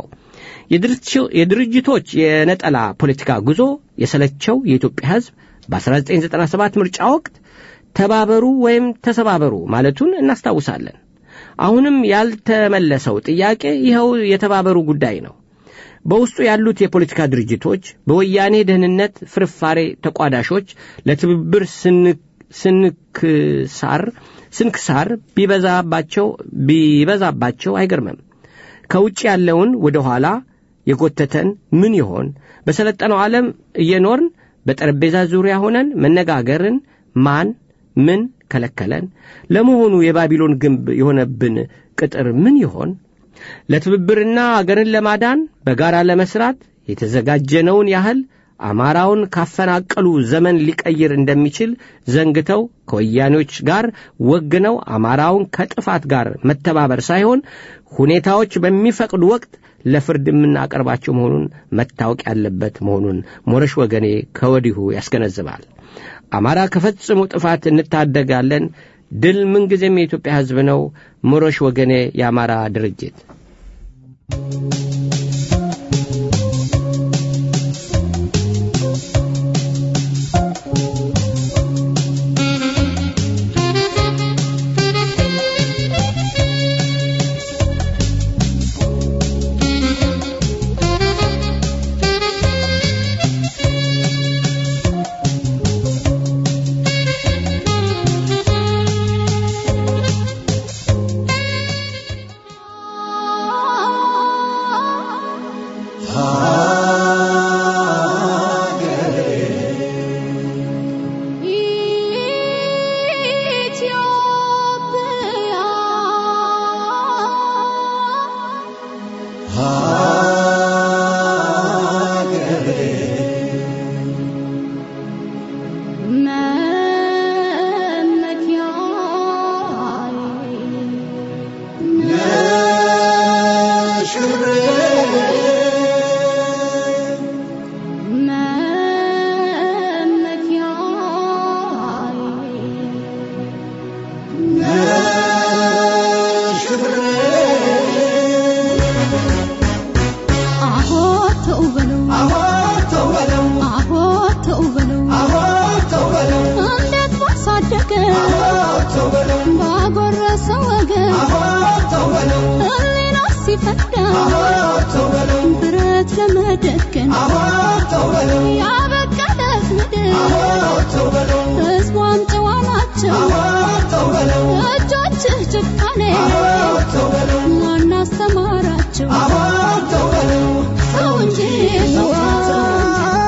የድርጅቶች የነጠላ ፖለቲካ ጉዞ የሰለቸው የኢትዮጵያ ሕዝብ በ1997 ምርጫ ወቅት ተባበሩ ወይም ተሰባበሩ ማለቱን እናስታውሳለን። አሁንም ያልተመለሰው ጥያቄ ይኸው የተባበሩ ጉዳይ ነው። በውስጡ ያሉት የፖለቲካ ድርጅቶች በወያኔ ደህንነት ፍርፋሬ ተቋዳሾች ለትብብር ስንክሳር ስንክሳር ቢበዛባቸው ቢበዛባቸው አይገርምም። ከውጭ ያለውን ወደ ኋላ የጎተተን ምን ይሆን? በሰለጠነው ዓለም እየኖርን በጠረጴዛ ዙሪያ ሆነን መነጋገርን ማን ምን ከለከለን? ለመሆኑ የባቢሎን ግንብ የሆነብን ቅጥር ምን ይሆን? ለትብብርና አገርን ለማዳን በጋራ ለመስራት የተዘጋጀነውን ያህል አማራውን ካፈናቀሉ ዘመን ሊቀይር እንደሚችል ዘንግተው ከወያኔዎች ጋር ወግነው አማራውን ከጥፋት ጋር መተባበር ሳይሆን ሁኔታዎች በሚፈቅዱ ወቅት ለፍርድ የምናቀርባቸው መሆኑን መታወቅ ያለበት መሆኑን ሞረሽ ወገኔ ከወዲሁ ያስገነዝባል። አማራ ከፈጽሞ ጥፋት እንታደጋለን። ድል ምንጊዜም የኢትዮጵያ ሕዝብ ነው። ሞረሽ ወገኔ የአማራ ድርጅት ማናስተማራቸው ሰው እንጂ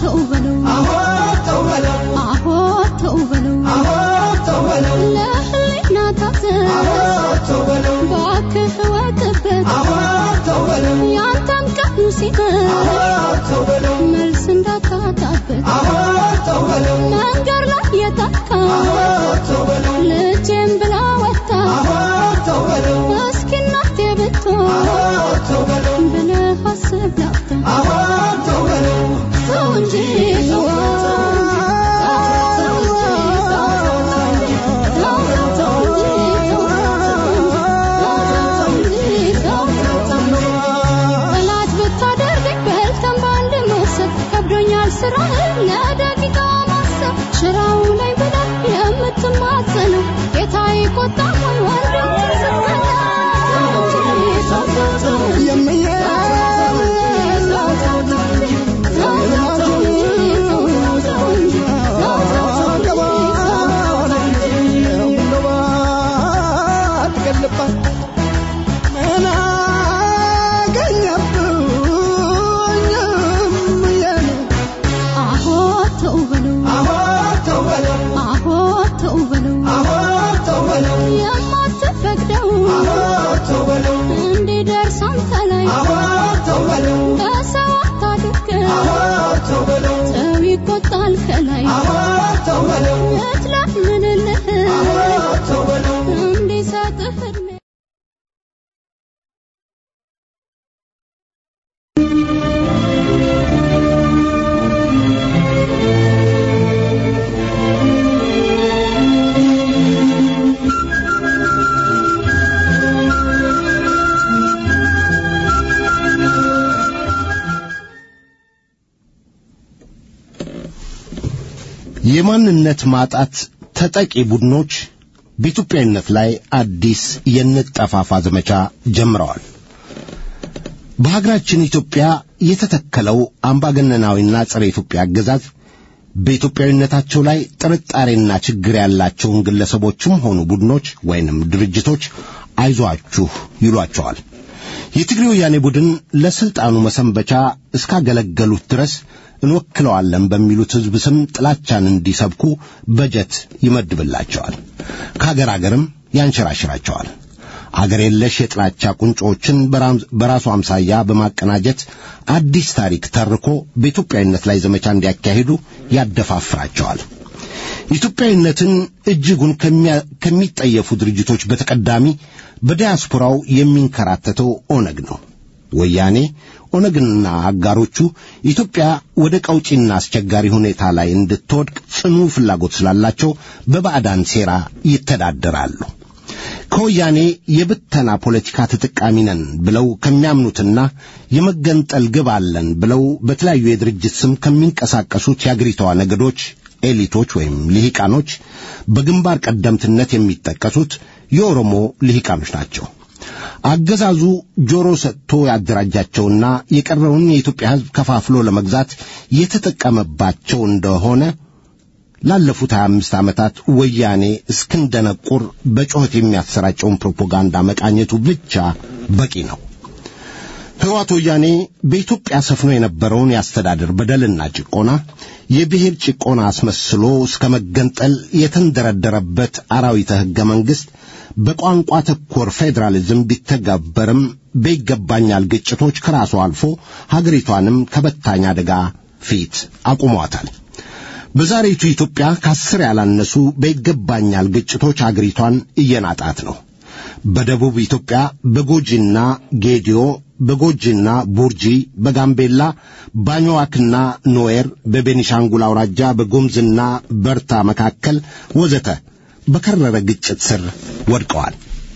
ተው በለው አሆ ተው በለው አሆ ተው በለው አሆ ተው በለው ለህሊና ታዘዝ አሆ ተው በለው ባክህ ወጥበት አሆ ተው በለው ያንተም ቀኑ ሲቀር አሆ ተው በለው መልስ እንዳታጣበት አሆ ተው በለው መንገድ ላይ የታካ አሆ ተው በለው ልጄም ብላ ወጣ አሆ ተው በለው እስኪ እናቴ ብትሆን አሆ ተው በለው ብለህ አስብ ላፍታ አሆ ተው በለው ተው እንጂ ተው ጠላት ብታደርገኝ በልተን በአንድ መውሰድ ከብዶኛል ስራህን ለደቂቃ ማሰብ ሽራው ላይ ብለህ የምትማጸነው ጌታ ይቆጣ ሆን ወንድም የምዬ ምን አገኘብኝ የኔ አሆ ተው በለው አሆ ተው በለው አሆ ተው በለው አሆ ተው በለው የማትፈቅደው አሆ ተው በለው እንዲደርስ አንተ ላይ አሆ ተው በለው ከሰው አታድርግ አሆ ተው በለው ሰው ይቆጣል ከላይ አሆ ተው በለው እትለምንልህ አሆ ተው በለው እንዲሰጥህ እድሜ የማንነት ማጣት ተጠቂ ቡድኖች በኢትዮጵያዊነት ላይ አዲስ የንጠፋፋ ዘመቻ ጀምረዋል። በሀገራችን ኢትዮጵያ የተተከለው አምባገነናዊና ጸረ ኢትዮጵያ አገዛዝ በኢትዮጵያዊነታቸው ላይ ጥርጣሬና ችግር ያላቸውን ግለሰቦችም ሆኑ ቡድኖች ወይንም ድርጅቶች አይዟችሁ ይሏቸዋል። የትግሬ ወያኔ ቡድን ለስልጣኑ መሰንበቻ እስካገለገሉት ድረስ እንወክለዋለን በሚሉት ሕዝብ ስም ጥላቻን እንዲሰብኩ በጀት ይመድብላቸዋል። ከአገር አገርም ያንሸራሽራቸዋል። አገር የለሽ የጥላቻ ቁንጮችን በራም- በራሱ አምሳያ በማቀናጀት አዲስ ታሪክ ተርኮ በኢትዮጵያዊነት ላይ ዘመቻ እንዲያካሂዱ ያደፋፍራቸዋል። ኢትዮጵያዊነትን እጅጉን ከሚያ- ከሚጠየፉ ድርጅቶች በተቀዳሚ በዲያስፖራው የሚንከራተተው ኦነግ ነው። ወያኔ ኦነግና አጋሮቹ ኢትዮጵያ ወደ ቀውጪና አስቸጋሪ ሁኔታ ላይ እንድትወድቅ ጽኑ ፍላጎት ስላላቸው በባዕዳን ሴራ ይተዳደራሉ። ከወያኔ የብተና ፖለቲካ ተጠቃሚ ነን ብለው ከሚያምኑትና የመገንጠል ግብ አለን ብለው በተለያዩ የድርጅት ስም ከሚንቀሳቀሱት የአገሪቷ ነገዶች ኤሊቶች ወይም ልሂቃኖች በግንባር ቀደምትነት የሚጠቀሱት የኦሮሞ ልሂቃኖች ናቸው። አገዛዙ ጆሮ ሰጥቶ ያደራጃቸውና የቀረውን የኢትዮጵያ ሕዝብ ከፋፍሎ ለመግዛት የተጠቀመባቸው እንደሆነ ላለፉት 25 ዓመታት ወያኔ እስክንደነቁር በጩኸት የሚያሰራጨውን ፕሮፓጋንዳ መቃኘቱ ብቻ በቂ ነው። ሕወሓት ወያኔ በኢትዮጵያ ሰፍኖ የነበረውን የአስተዳደር በደልና ጭቆና የብሔር ጭቆና አስመስሎ እስከ መገንጠል የተንደረደረበት አራዊተ ሕገ መንግሥት በቋንቋ ተኮር ፌዴራሊዝም ቢተገበርም በይገባኛል ግጭቶች ከራሱ አልፎ ሀገሪቷንም ከበታኝ አደጋ ፊት አቁሟታል። በዛሬቱ ኢትዮጵያ ከአስር ያላነሱ በይገባኛል ግጭቶች አገሪቷን እየናጣት ነው። በደቡብ ኢትዮጵያ በጎጂና ጌዲዮ፣ በጎጂና ቡርጂ፣ በጋምቤላ ባኞዋክና ኖዌር፣ በቤኒሻንጉል አውራጃ በጉምዝና በርታ መካከል ወዘተ በከረረ ግጭት ስር ወድቀዋል።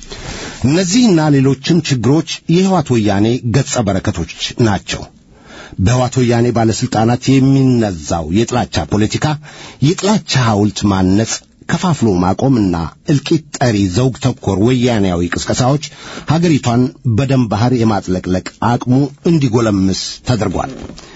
እነዚህና ሌሎችም ችግሮች የሕይወት ወያኔ ገጸ በረከቶች ናቸው። በሕይወት ወያኔ ባለሥልጣናት የሚነዛው የጥላቻ ፖለቲካ የጥላቻ ሐውልት ማነጽ ከፋፍሎ ማቆምና እልቂት ጠሪ ዘውግ ተኮር ወያኔያዊ ቅስቀሳዎች ሀገሪቷን በደም ባሕር የማጥለቅለቅ አቅሙ እንዲጎለምስ ተደርጓል።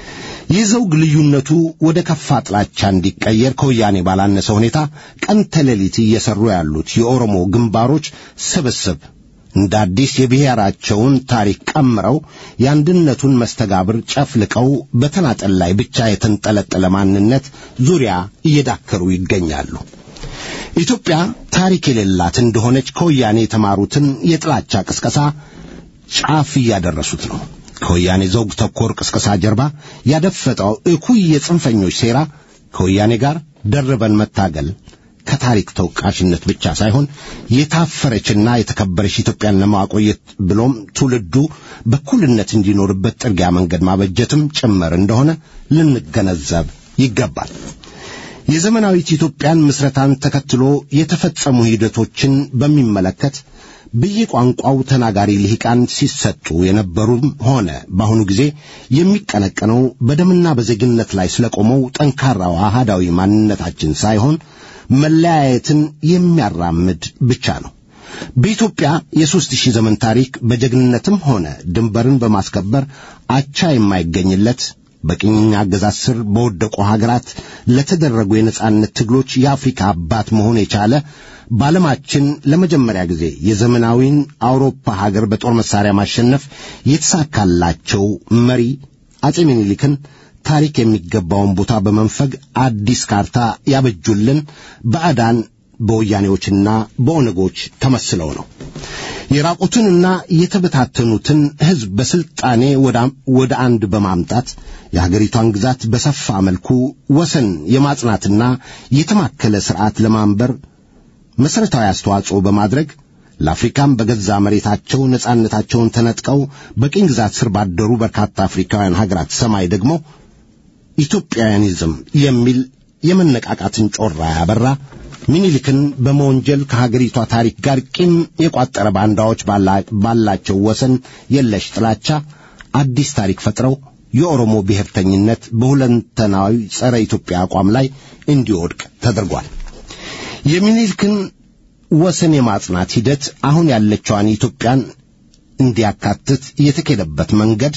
የዘውግ ልዩነቱ ወደ ከፋ ጥላቻ እንዲቀየር ከወያኔ ባላነሰ ሁኔታ ቀን ተሌሊት እየሰሩ ያሉት የኦሮሞ ግንባሮች ስብስብ እንደ አዲስ የብሔራቸውን ታሪክ ቀምረው የአንድነቱን መስተጋብር ጨፍልቀው በተናጠል ላይ ብቻ የተንጠለጠለ ማንነት ዙሪያ እየዳከሩ ይገኛሉ። ኢትዮጵያ ታሪክ የሌላት እንደሆነች ከወያኔ የተማሩትን የጥላቻ ቅስቀሳ ጫፍ እያደረሱት ነው። ከወያኔ ዘውግ ተኮር ቅስቀሳ ጀርባ ያደፈጠው እኩይ የጽንፈኞች ሴራ ከወያኔ ጋር ደርበን መታገል ከታሪክ ተወቃሽነት ብቻ ሳይሆን የታፈረችና የተከበረች ኢትዮጵያን ለማቆየት ብሎም ትውልዱ በኩልነት እንዲኖርበት ጥርጊያ መንገድ ማበጀትም ጭምር እንደሆነ ልንገነዘብ ይገባል። የዘመናዊት ኢትዮጵያን ምስረታን ተከትሎ የተፈጸሙ ሂደቶችን በሚመለከት በየቋንቋው ተናጋሪ ልሂቃን ሲሰጡ የነበሩም ሆነ በአሁኑ ጊዜ የሚቀነቀነው በደምና በዜግነት ላይ ስለቆመው ጠንካራው አሃዳዊ ማንነታችን ሳይሆን መለያየትን የሚያራምድ ብቻ ነው። በኢትዮጵያ የሦስት ሺህ ዘመን ታሪክ በጀግንነትም ሆነ ድንበርን በማስከበር አቻ የማይገኝለት በቅኝ አገዛዝ ስር በወደቁ ሀገራት ለተደረጉ የነጻነት ትግሎች የአፍሪካ አባት መሆን የቻለ በዓለማችን ለመጀመሪያ ጊዜ የዘመናዊን አውሮፓ ሀገር በጦር መሳሪያ ማሸነፍ የተሳካላቸው መሪ አጼ ምኒልክን ታሪክ የሚገባውን ቦታ በመንፈግ አዲስ ካርታ ያበጁልን ባዕዳን በወያኔዎችና በኦነጎች ተመስለው ነው። የራቁትንና የተበታተኑትን ሕዝብ በስልጣኔ ወደ አንድ በማምጣት የሀገሪቷን ግዛት በሰፋ መልኩ ወሰን የማጽናትና የተማከለ ሥርዓት ለማንበር መሠረታዊ አስተዋጽኦ በማድረግ ለአፍሪካም በገዛ መሬታቸው ነጻነታቸውን ተነጥቀው በቅኝ ግዛት ስር ባደሩ በርካታ አፍሪካውያን ሀገራት ሰማይ ደግሞ ኢትዮጵያውያኒዝም የሚል የመነቃቃትን ጮራ ያበራ ሚኒሊክን በመወንጀል ከሀገሪቷ ታሪክ ጋር ቂም የቋጠረ ባንዳዎች ባላቸው ወሰን የለሽ ጥላቻ አዲስ ታሪክ ፈጥረው የኦሮሞ ብሔርተኝነት በሁለንተናዊ ጸረ ኢትዮጵያ አቋም ላይ እንዲወድቅ ተደርጓል። የሚኒልክን ወሰን የማጽናት ሂደት አሁን ያለችዋን ኢትዮጵያን እንዲያካትት የተኬደበት መንገድ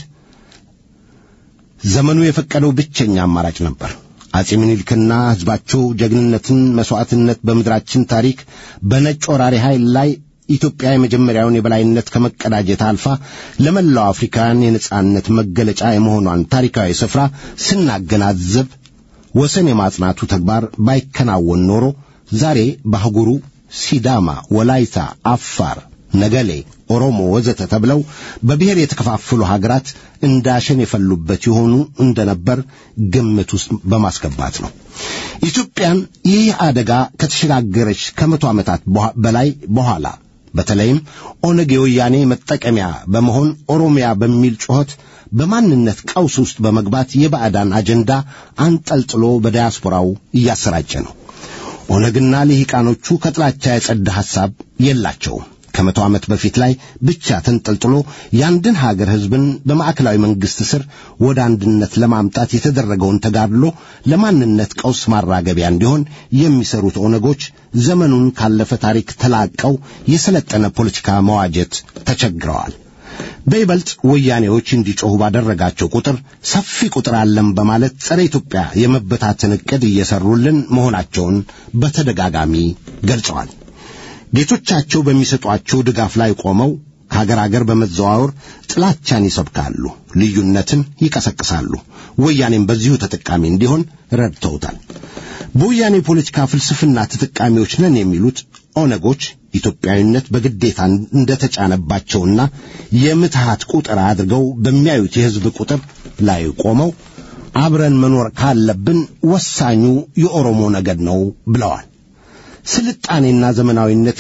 ዘመኑ የፈቀደው ብቸኛ አማራጭ ነበር። አጼ ምኒልክና ሕዝባቸው ጀግንነትን፣ መሥዋዕትነት በምድራችን ታሪክ በነጭ ወራሪ ኃይል ላይ ኢትዮጵያ የመጀመሪያውን የበላይነት ከመቀዳጀት አልፋ ለመላው አፍሪካውያን የነጻነት መገለጫ የመሆኗን ታሪካዊ ስፍራ ስናገናዝብ ወሰን የማጽናቱ ተግባር ባይከናወን ኖሮ ዛሬ በአህጉሩ ሲዳማ፣ ወላይታ፣ አፋር፣ ነገሌ፣ ኦሮሞ ወዘተ ተብለው በብሔር የተከፋፈሉ ሀገራት እንዳሸን የፈሉበት የሆኑ እንደነበር ግምት ውስጥ በማስገባት ነው። ኢትዮጵያን ይህ አደጋ ከተሸጋገረች ከመቶ ዓመታት በላይ በኋላ በተለይም ኦነግ የወያኔ መጠቀሚያ በመሆን ኦሮሚያ በሚል ጩኸት በማንነት ቀውስ ውስጥ በመግባት የባዕዳን አጀንዳ አንጠልጥሎ በዲያስፖራው እያሰራጨ ነው። ኦነግና ልሂቃኖቹ ከጥላቻ የጸዳ ሐሳብ የላቸውም። ከመቶ ዓመት በፊት ላይ ብቻ ተንጠልጥሎ የአንድን ሀገር ሕዝብን በማዕከላዊ መንግሥት ስር ወደ አንድነት ለማምጣት የተደረገውን ተጋድሎ ለማንነት ቀውስ ማራገቢያ እንዲሆን የሚሰሩት ኦነጎች ዘመኑን ካለፈ ታሪክ ተላቀው የሰለጠነ ፖለቲካ መዋጀት ተቸግረዋል። በይበልጥ ወያኔዎች እንዲጮኹ ባደረጋቸው ቁጥር ሰፊ ቁጥር አለን በማለት ጸረ ኢትዮጵያ የመበታተን ዕቅድ እየሰሩልን መሆናቸውን በተደጋጋሚ ገልጸዋል። ጌቶቻቸው በሚሰጧቸው ድጋፍ ላይ ቆመው ከአገር አገር በመዘዋወር ጥላቻን ይሰብካሉ፣ ልዩነትን ይቀሰቅሳሉ። ወያኔም በዚሁ ተጠቃሚ እንዲሆን ረድተውታል። በወያኔ ፖለቲካ ፍልስፍና ተጠቃሚዎች ነን የሚሉት ኦነጎች ኢትዮጵያዊነት በግዴታ እንደተጫነባቸውና የምትሃት ቁጥር አድርገው በሚያዩት የሕዝብ ቁጥር ላይ ቆመው አብረን መኖር ካለብን ወሳኙ የኦሮሞ ነገድ ነው ብለዋል። ስልጣኔና ዘመናዊነት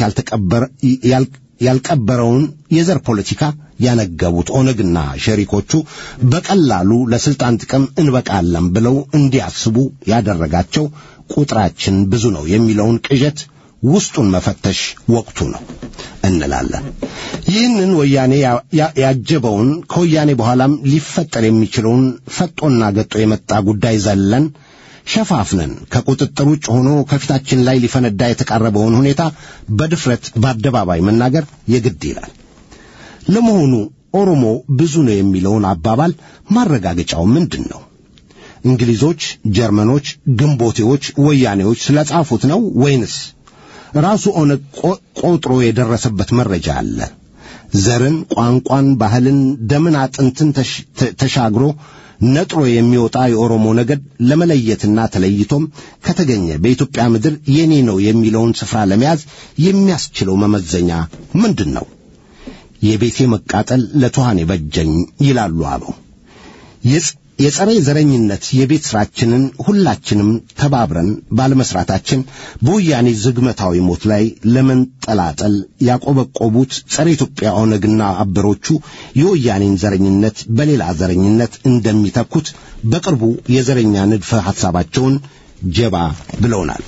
ያልቀበረውን የዘር ፖለቲካ ያነገቡት ኦነግና ሸሪኮቹ በቀላሉ ለስልጣን ጥቅም እንበቃለን ብለው እንዲያስቡ ያደረጋቸው ቁጥራችን ብዙ ነው የሚለውን ቅዠት ውስጡን መፈተሽ ወቅቱ ነው እንላለን። ይህንን ወያኔ ያጀበውን ከወያኔ በኋላም ሊፈጠር የሚችለውን ፈጦና ገጦ የመጣ ጉዳይ ዘለን ሸፋፍነን ከቁጥጥር ውጭ ሆኖ ከፊታችን ላይ ሊፈነዳ የተቃረበውን ሁኔታ በድፍረት በአደባባይ መናገር የግድ ይላል። ለመሆኑ ኦሮሞ ብዙ ነው የሚለውን አባባል ማረጋገጫው ምንድን ነው? እንግሊዞች፣ ጀርመኖች፣ ግንቦቴዎች፣ ወያኔዎች ስለጻፉት ነው ወይንስ ራሱ ኦነግ ቆጥሮ የደረሰበት መረጃ አለ? ዘርን፣ ቋንቋን፣ ባህልን፣ ደምን፣ አጥንትን ተሽ- ተ- ተሻግሮ ነጥሮ የሚወጣ የኦሮሞ ነገድ ለመለየትና ተለይቶም ከተገኘ በኢትዮጵያ ምድር የኔ ነው የሚለውን ስፍራ ለመያዝ የሚያስችለው መመዘኛ ምንድን ነው? የቤቴ መቃጠል ለትኋን የበጀኝ ይላሉ አበው። የጽ- የጸረ ዘረኝነት የቤት ሥራችንን ሁላችንም ተባብረን ባለመስራታችን በወያኔ ዝግመታዊ ሞት ላይ ለመንጠላጠል ያቆበቆቡት ጸረ ኢትዮጵያ ኦነግና አበሮቹ የወያኔን ዘረኝነት በሌላ ዘረኝነት እንደሚተኩት በቅርቡ የዘረኛ ንድፈ ሐሳባቸውን ጀባ ብለውናል።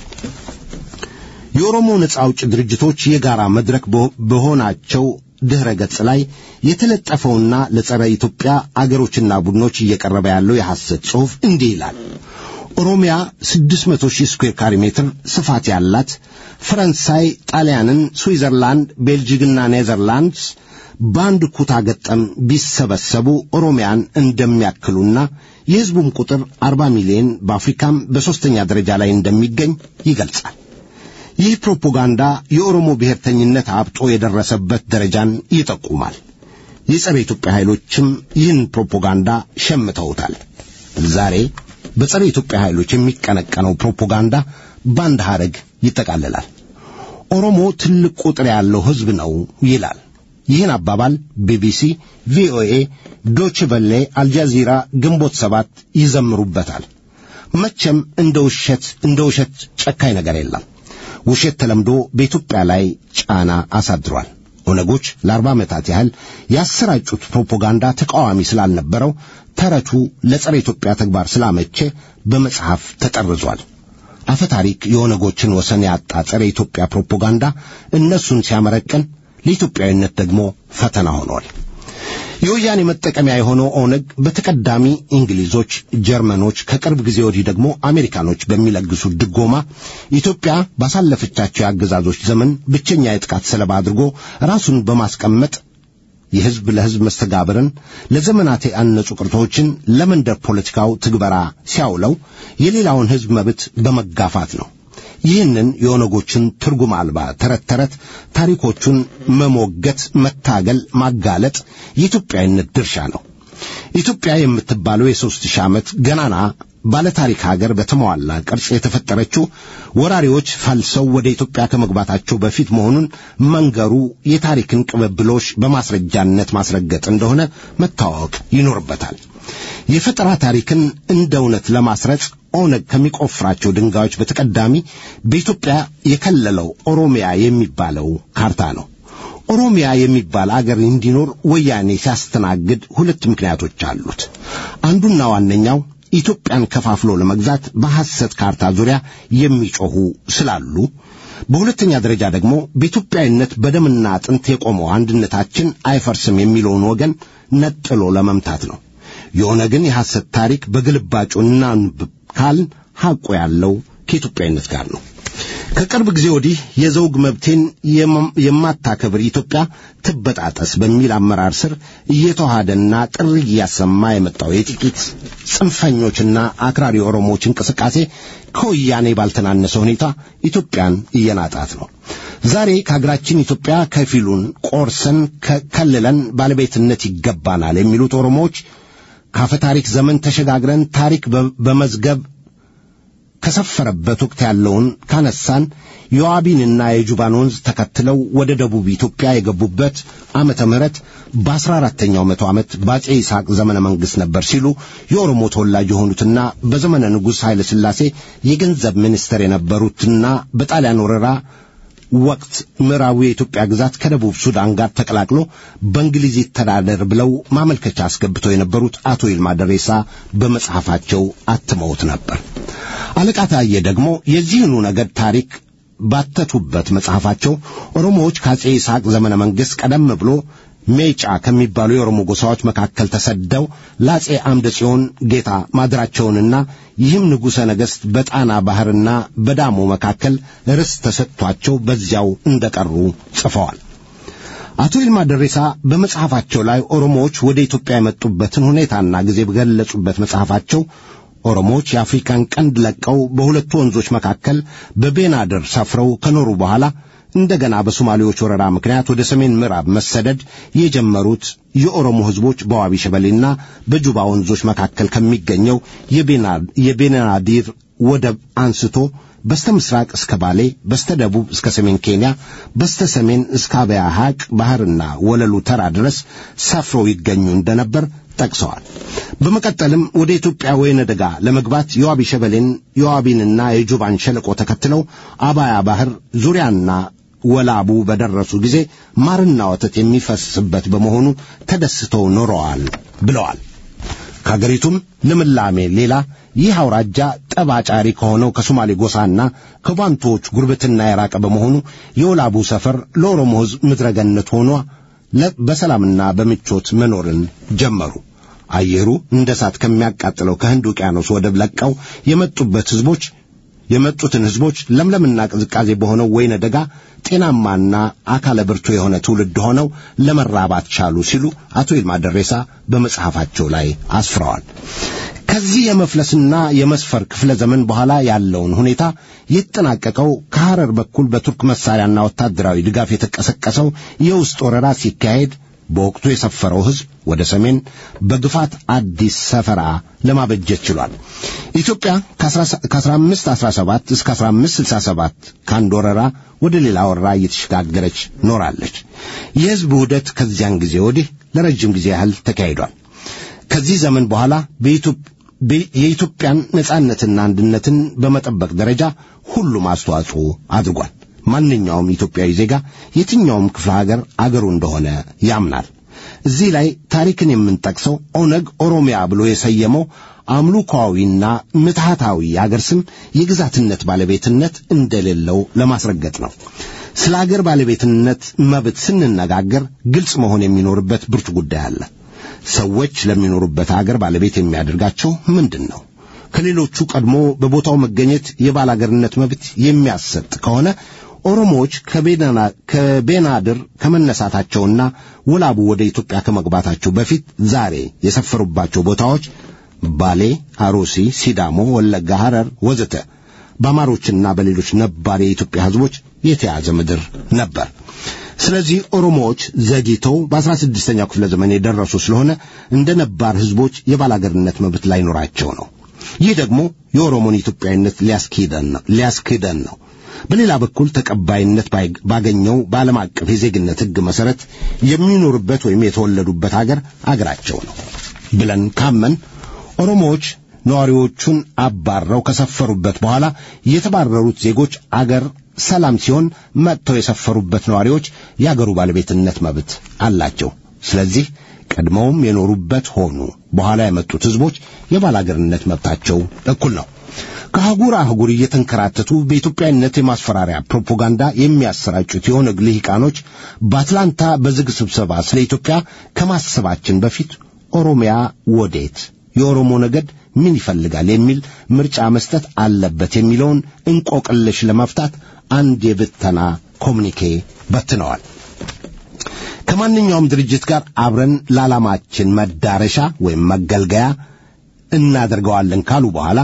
የኦሮሞ ነጻ አውጭ ድርጅቶች የጋራ መድረክ በ- በሆናቸው ድኅረ ገጽ ላይ የተለጠፈውና ለጸረ ኢትዮጵያ አገሮችና ቡድኖች እየቀረበ ያለው የሐሰት ጽሑፍ እንዲህ ይላል። ኦሮሚያ 600 ሺህ ስኩዌር ካሪ ሜትር ስፋት ያላት ፈረንሳይ፣ ጣሊያንን፣ ስዊዘርላንድ፣ ቤልጂግና ኔዘርላንድስ በአንድ ኩታ ገጠም ቢሰበሰቡ ኦሮሚያን እንደሚያክሉና የሕዝቡም ቁጥር 40 ሚሊዮን በአፍሪካም በሦስተኛ ደረጃ ላይ እንደሚገኝ ይገልጻል። ይህ ፕሮፓጋንዳ የኦሮሞ ብሔርተኝነት አብጦ የደረሰበት ደረጃን ይጠቁማል። የጸረ ኢትዮጵያ ኃይሎችም ይህን ፕሮፓጋንዳ ሸምተውታል። ዛሬ በጸረ ኢትዮጵያ ኃይሎች የሚቀነቀነው ፕሮፓጋንዳ በአንድ ሐረግ ይጠቃልላል። ኦሮሞ ትልቅ ቁጥር ያለው ሕዝብ ነው ይላል። ይህን አባባል ቢቢሲ፣ ቪኦኤ፣ ዶች ቨሌ፣ አልጃዚራ፣ ግንቦት ሰባት ይዘምሩበታል። መቼም እንደ ውሸት እንደ ውሸት ጨካኝ ነገር የለም። ውሸት ተለምዶ በኢትዮጵያ ላይ ጫና አሳድሯል። ኦነጎች ለአርባ ዓመታት ያህል ያሰራጩት ፕሮፓጋንዳ ተቃዋሚ ስላልነበረው ተረቱ ለጸረ ኢትዮጵያ ተግባር ስላመቼ በመጽሐፍ ተጠርዟል። አፈ ታሪክ የኦነጎችን ወሰን ያጣ ጸረ ኢትዮጵያ ፕሮፓጋንዳ እነሱን ሲያመረቅን ለኢትዮጵያዊነት ደግሞ ፈተና ሆኗል። የወያኔ መጠቀሚያ የሆነው ኦነግ በተቀዳሚ እንግሊዞች፣ ጀርመኖች ከቅርብ ጊዜ ወዲህ ደግሞ አሜሪካኖች በሚለግሱት ድጎማ ኢትዮጵያ ባሳለፈቻቸው የአገዛዞች ዘመን ብቸኛ የጥቃት ሰለባ አድርጎ ራሱን በማስቀመጥ የሕዝብ ለሕዝብ መስተጋብርን ለዘመናት ያነጹ ቅርቶችን ለመንደር ፖለቲካው ትግበራ ሲያውለው የሌላውን ሕዝብ መብት በመጋፋት ነው። ይህንን የኦነጎችን ትርጉም አልባ ተረት ተረት ታሪኮቹን መሞገት፣ መታገል፣ ማጋለጥ የኢትዮጵያዊነት ድርሻ ነው። ኢትዮጵያ የምትባለው የሦስት ሺህ ዓመት ገናና ባለታሪክ ሀገር በተሟላ ቅርጽ የተፈጠረችው ወራሪዎች ፈልሰው ወደ ኢትዮጵያ ከመግባታቸው በፊት መሆኑን መንገሩ የታሪክን ቅብብሎሽ በማስረጃነት ማስረገጥ እንደሆነ መታወቅ ይኖርበታል። የፈጠራ ታሪክን እንደ እውነት ለማስረጽ ኦነግ ከሚቆፍራቸው ድንጋዮች በተቀዳሚ በኢትዮጵያ የከለለው ኦሮሚያ የሚባለው ካርታ ነው። ኦሮሚያ የሚባል አገር እንዲኖር ወያኔ ሲያስተናግድ ሁለት ምክንያቶች አሉት። አንዱና ዋነኛው ኢትዮጵያን ከፋፍሎ ለመግዛት በሐሰት ካርታ ዙሪያ የሚጮኹ ስላሉ፣ በሁለተኛ ደረጃ ደግሞ በኢትዮጵያዊነት በደምና አጥንት የቆመው አንድነታችን አይፈርስም የሚለውን ወገን ነጥሎ ለመምታት ነው። የኦነግን የሐሰት ታሪክ በግልባጩ እናንብብ ካልን ሐቁ ያለው ከኢትዮጵያዊነት ጋር ነው። ከቅርብ ጊዜ ወዲህ የዘውግ መብቴን የማታከብር ኢትዮጵያ ትበጣጠስ በሚል አመራር ስር እየተዋሃደና ጥሪ እያሰማ የመጣው የጥቂት ጽንፈኞችና አክራሪ ኦሮሞዎች እንቅስቃሴ ከወያኔ ባልተናነሰ ሁኔታ ኢትዮጵያን እየናጣት ነው። ዛሬ ከሀገራችን ኢትዮጵያ ከፊሉን ቆርሰን ከልለን ባለቤትነት ይገባናል የሚሉት ኦሮሞዎች ካፈ ታሪክ ዘመን ተሸጋግረን ታሪክ በመዝገብ ከሰፈረበት ወቅት ያለውን ካነሳን የዋቢንና የጁባን ወንዝ ተከትለው ወደ ደቡብ ኢትዮጵያ የገቡበት ዓመተ ምህረት በአስራ አራተኛው መቶ ዓመት በአጼ ይስሐቅ ዘመነ መንግሥት ነበር ሲሉ የኦሮሞ ተወላጅ የሆኑትና በዘመነ ንጉሥ ኃይለ ሥላሴ የገንዘብ ሚኒስትር የነበሩትና በጣሊያን ወረራ ወቅት ምዕራቡ የኢትዮጵያ ግዛት ከደቡብ ሱዳን ጋር ተቀላቅሎ በእንግሊዝ ይተዳደር ብለው ማመልከቻ አስገብተው የነበሩት አቶ ይልማ ደሬሳ በመጽሐፋቸው አትመውት ነበር። አለቃ ታዬ ደግሞ የዚህኑ ነገድ ታሪክ ባተቱበት መጽሐፋቸው ኦሮሞዎች ከአጼ ይስሐቅ ዘመነ መንግሥት ቀደም ብሎ ሜጫ ከሚባሉ የኦሮሞ ጎሳዎች መካከል ተሰደው ለአጼ አምደ ጽዮን ጌታ ማድራቸውንና ይህም ንጉሠ ነገሥት በጣና ባሕርና በዳሞ መካከል ርስት ተሰጥቷቸው በዚያው እንደቀሩ ጽፈዋል። አቶ ይልማ ደሬሳ በመጽሐፋቸው ላይ ኦሮሞዎች ወደ ኢትዮጵያ የመጡበትን ሁኔታና ጊዜ በገለጹበት መጽሐፋቸው ኦሮሞዎች የአፍሪካን ቀንድ ለቀው በሁለቱ ወንዞች መካከል በቤናድር ሰፍረው ከኖሩ በኋላ እንደገና በሶማሌዎች ወረራ ምክንያት ወደ ሰሜን ምዕራብ መሰደድ የጀመሩት የኦሮሞ ሕዝቦች በዋቢ ሸበሌና በጁባ ወንዞች መካከል ከሚገኘው የቤናዲር ወደብ አንስቶ በስተ ምስራቅ እስከ ባሌ፣ በስተ ደቡብ እስከ ሰሜን ኬንያ፣ በስተ ሰሜን እስከ አበያ ሐቅ ባህርና ወለሉ ተራ ድረስ ሰፍረው ይገኙ እንደነበር ጠቅሰዋል። በመቀጠልም ወደ ኢትዮጵያ ወይነ ደጋ ለመግባት የዋቢ ሸበሌን የዋቢንና የጁባን ሸለቆ ተከትለው አባያ ባህር ዙሪያና ወላቡ በደረሱ ጊዜ ማርና ወተት የሚፈስበት በመሆኑ ተደስተው ኖረዋል ብለዋል። ከአገሪቱም ልምላሜ ሌላ ይህ አውራጃ ጠብ አጫሪ ከሆነው ከሶማሌ ጎሳና ከባንቶዎች ጉርብትና የራቀ በመሆኑ የወላቡ ሰፈር ለኦሮሞ ሕዝብ ምድረገነት ሆኗ በሰላምና በምቾት መኖርን ጀመሩ። አየሩ እንደ እሳት ከሚያቃጥለው ከህንድ ውቅያኖስ ወደብ ለቀው የመጡበት ሕዝቦች የመጡትን ሕዝቦች ለምለምና ቅዝቃዜ በሆነው ወይነ ደጋ ጤናማና አካለ ብርቱ የሆነ ትውልድ ሆነው ለመራባት ቻሉ ሲሉ አቶ ይልማ ደሬሳ በመጽሐፋቸው ላይ አስፍረዋል። ከዚህ የመፍለስና የመስፈር ክፍለ ዘመን በኋላ ያለውን ሁኔታ የተጠናቀቀው ከሐረር በኩል በቱርክ መሳሪያና ወታደራዊ ድጋፍ የተቀሰቀሰው የውስጥ ወረራ ሲካሄድ በወቅቱ የሰፈረው ሕዝብ ወደ ሰሜን በግፋት አዲስ ሰፈራ ለማበጀት ችሏል። ኢትዮጵያ ከ1517 እስከ 1567 ከአንድ ወረራ ወደ ሌላ ወረራ እየተሸጋገረች ኖራለች። የሕዝብ ውህደት ከዚያን ጊዜ ወዲህ ለረጅም ጊዜ ያህል ተካሂዷል። ከዚህ ዘመን በኋላ የኢትዮጵያን ነጻነትና አንድነትን በመጠበቅ ደረጃ ሁሉም አስተዋጽኦ አድርጓል። ማንኛውም ኢትዮጵያዊ ዜጋ የትኛውም ክፍለ ሀገር አገሩ እንደሆነ ያምናል። እዚህ ላይ ታሪክን የምንጠቅሰው ኦነግ ኦሮሚያ ብሎ የሰየመው አምልኮዊና ምትሃታዊ የአገር ስም የግዛትነት ባለቤትነት እንደሌለው ለማስረገጥ ነው። ስለ አገር ባለቤትነት መብት ስንነጋገር ግልጽ መሆን የሚኖርበት ብርቱ ጉዳይ አለ። ሰዎች ለሚኖሩበት አገር ባለቤት የሚያደርጋቸው ምንድን ነው? ከሌሎቹ ቀድሞ በቦታው መገኘት የባላገርነት መብት የሚያሰጥ ከሆነ ኦሮሞዎች ከቤናድር ከመነሳታቸውና ወላቡ ወደ ኢትዮጵያ ከመግባታቸው በፊት ዛሬ የሰፈሩባቸው ቦታዎች ባሌ፣ አሮሲ፣ ሲዳሞ፣ ወለጋ፣ ሐረር ወዘተ በአማሮችና በሌሎች ነባር የኢትዮጵያ ሕዝቦች የተያዘ ምድር ነበር። ስለዚህ ኦሮሞዎች ዘግይተው በአስራ ስድስተኛው ክፍለ ዘመን የደረሱ ስለሆነ እንደ ነባር ሕዝቦች የባላገርነት መብት ላይኖራቸው ነው። ይህ ደግሞ የኦሮሞን ኢትዮጵያዊነት ሊያስክደን ነው። በሌላ በኩል ተቀባይነት ባገኘው በዓለም አቀፍ የዜግነት ሕግ መሠረት የሚኖሩበት ወይም የተወለዱበት አገር አገራቸው ነው ብለን ካመን ኦሮሞዎች ነዋሪዎቹን አባረው ከሰፈሩበት በኋላ የተባረሩት ዜጎች አገር ሰላም ሲሆን መጥተው የሰፈሩበት ነዋሪዎች የአገሩ ባለቤትነት መብት አላቸው። ስለዚህ ቀድመውም የኖሩበት ሆኑ በኋላ የመጡት ሕዝቦች የባላገርነት መብታቸው እኩል ነው። ከአህጉር አህጉር እየተንከራተቱ በኢትዮጵያዊነት የማስፈራሪያ ፕሮፓጋንዳ የሚያሰራጩት የኦነግ ልሂቃኖች በአትላንታ በዝግ ስብሰባ ስለ ኢትዮጵያ ከማሰባችን በፊት ኦሮሚያ ወዴት፣ የኦሮሞ ነገድ ምን ይፈልጋል የሚል ምርጫ መስጠት አለበት የሚለውን እንቆቅልሽ ለመፍታት አንድ የብተና ኮሚኒኬ በትነዋል። ከማንኛውም ድርጅት ጋር አብረን ለዓላማችን መዳረሻ ወይም መገልገያ እናደርገዋለን ካሉ በኋላ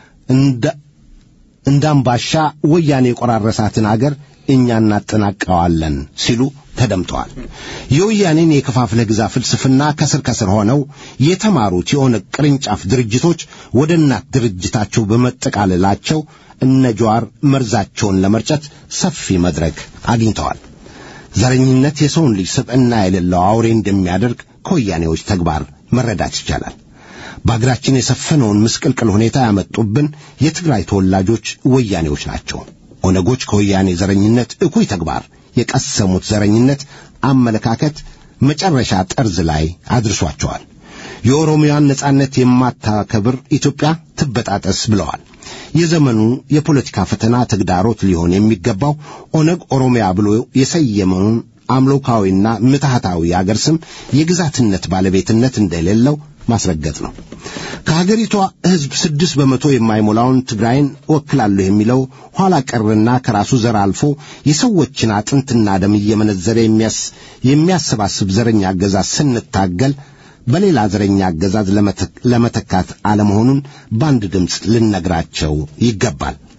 እንዳምባሻ ወያኔ የቆራረሳትን አገር እኛ እናጠናቀዋለን ሲሉ ተደምጠዋል። የወያኔን የከፋፍለህ ግዛ ፍልስፍና ከስር ከስር ሆነው የተማሩት የኦነግ ቅርንጫፍ ድርጅቶች ወደ እናት ድርጅታቸው በመጠቃለላቸው እነ ጀዋር መርዛቸውን ለመርጨት ሰፊ መድረክ አግኝተዋል። ዘረኝነት የሰውን ልጅ ስብዕና የሌለው አውሬ እንደሚያደርግ ከወያኔዎች ተግባር መረዳት ይቻላል። በአገራችን የሰፈነውን ምስቅልቅል ሁኔታ ያመጡብን የትግራይ ተወላጆች ወያኔዎች ናቸው። ኦነጎች ከወያኔ ዘረኝነት እኩይ ተግባር የቀሰሙት ዘረኝነት አመለካከት መጨረሻ ጠርዝ ላይ አድርሷቸዋል። የኦሮሚያን ነጻነት የማታከብር ኢትዮጵያ ትበጣጠስ ብለዋል። የዘመኑ የፖለቲካ ፈተና ተግዳሮት ሊሆን የሚገባው ኦነግ ኦሮሚያ ብሎ የሰየመውን አምሎካዊና ምትሃታዊ የአገር ስም የግዛትነት ባለቤትነት እንደሌለው ማስረገጥ ነው። ከሀገሪቷ ሕዝብ ስድስት በመቶ የማይሞላውን ትግራይን እወክላለሁ የሚለው ኋላ ቀርና ከራሱ ዘር አልፎ የሰዎችን አጥንትና ደም እየመነዘረ የሚያሰባስብ ዘረኛ አገዛዝ ስንታገል በሌላ ዘረኛ አገዛዝ ለመተካት አለመሆኑን በአንድ ድምፅ ልነግራቸው ይገባል።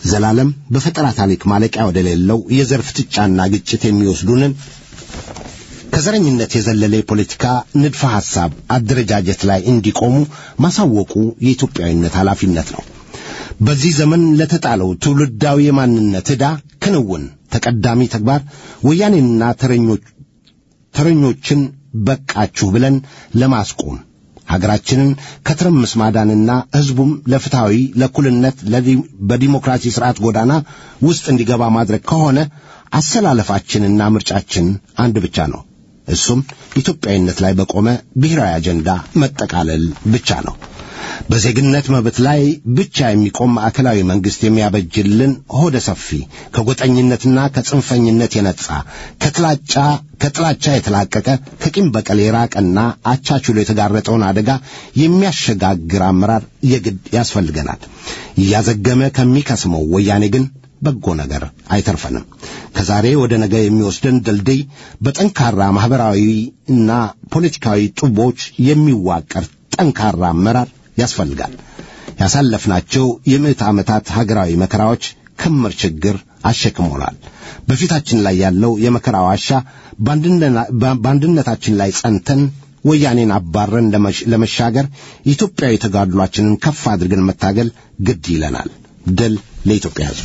ዘላለም በፈጠራ ታሪክ ማለቂያ ወደሌለው የዘር ፍጥጫና ግጭት የሚወስዱንን ከዘረኝነት የዘለለ የፖለቲካ ንድፈ ሐሳብ አደረጃጀት ላይ እንዲቆሙ ማሳወቁ የኢትዮጵያዊነት ኃላፊነት ነው። በዚህ ዘመን ለተጣለው ትውልዳዊ የማንነት ዕዳ ክንውን ተቀዳሚ ተግባር ወያኔንና ተረኞች ተረኞችን በቃችሁ ብለን ለማስቆም ሀገራችንን ከትርምስ ማዳንና ሕዝቡም ለፍትሐዊ ለእኩልነት ለዲ- በዲሞክራሲ ስርዓት ጎዳና ውስጥ እንዲገባ ማድረግ ከሆነ አሰላለፋችንና ምርጫችን አንድ ብቻ ነው። እሱም ኢትዮጵያዊነት ላይ በቆመ ብሔራዊ አጀንዳ መጠቃለል ብቻ ነው። በዜግነት መብት ላይ ብቻ የሚቆም ማዕከላዊ መንግሥት የሚያበጅልን ሆደ ሰፊ ከጎጠኝነትና ከጽንፈኝነት የነጻ ከጥላቻ ከጥላቻ የተላቀቀ ከቂም በቀል የራቀና አቻችሎ የተጋረጠውን አደጋ የሚያሸጋግር አመራር የግድ ያስፈልገናል። እያዘገመ ከሚከስመው ወያኔ ግን በጎ ነገር አይተርፈንም። ከዛሬ ወደ ነገ የሚወስደን ድልድይ በጠንካራ ማኅበራዊ እና ፖለቲካዊ ጡቦች የሚዋቀር ጠንካራ አመራር ያስፈልጋል። ያሳለፍናቸው የምዕት ዓመታት ሀገራዊ መከራዎች ክምር ችግር አሸክሞናል። በፊታችን ላይ ያለው የመከራ ዋሻ በአንድነ- በአንድነታችን ላይ ጸንተን ወያኔን አባረን ለመሽ- ለመሻገር ኢትዮጵያዊ ተጋድሏችንን ከፍ አድርገን መታገል ግድ ይለናል። ድል ለኢትዮጵያ ሕዝብ።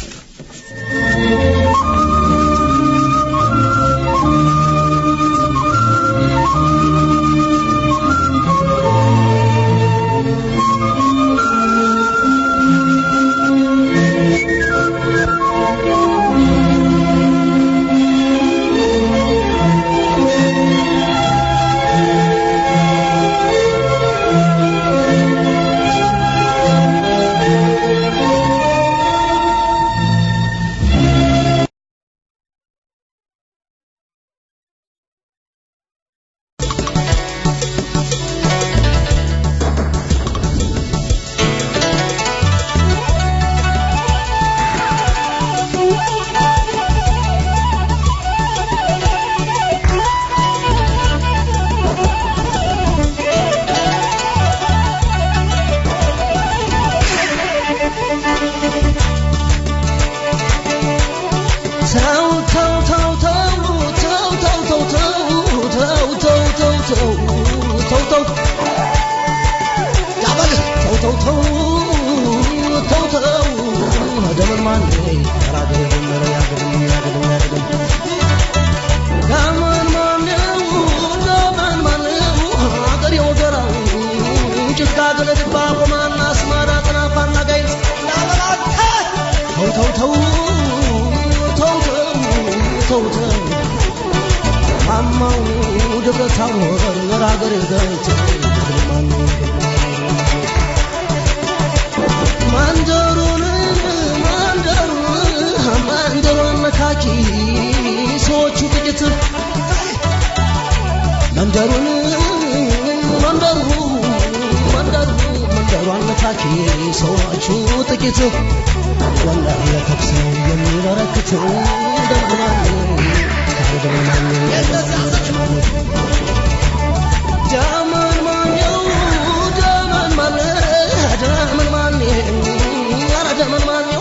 ተው ተው ተው ተው ተው ተው ተው ተው ተው ተው ተው ተው ተው ያበል ተው ተው ተው ተው ተው ደመን ማን ራገር የጀመረ ያገድም ያገድም ያገድም ደመን ማነው ደመን ማነው አገር የወገራው ጭቃ ገለድባ ቆማና አስማራ ጥናፋና ጋይት ላበላተ ተው ተው ተው ተው ተው ተው ተው አማው ደብረታው ገራገር ገይት ማንደሩን ማንደሩን ማንደሩን መካኪ ሰዎቹ ጥቂት መንደሩን መንደሩ መንደሩ መንደሯን መታኪ ሰዎቹ ጥቂት ወላሂ ለተኩስ ነው የሚበረክት ደምናን ደምናን ዳመን ማነው ዳመን ማነ ዳመን ማነ ኧረ ዳመን ማነው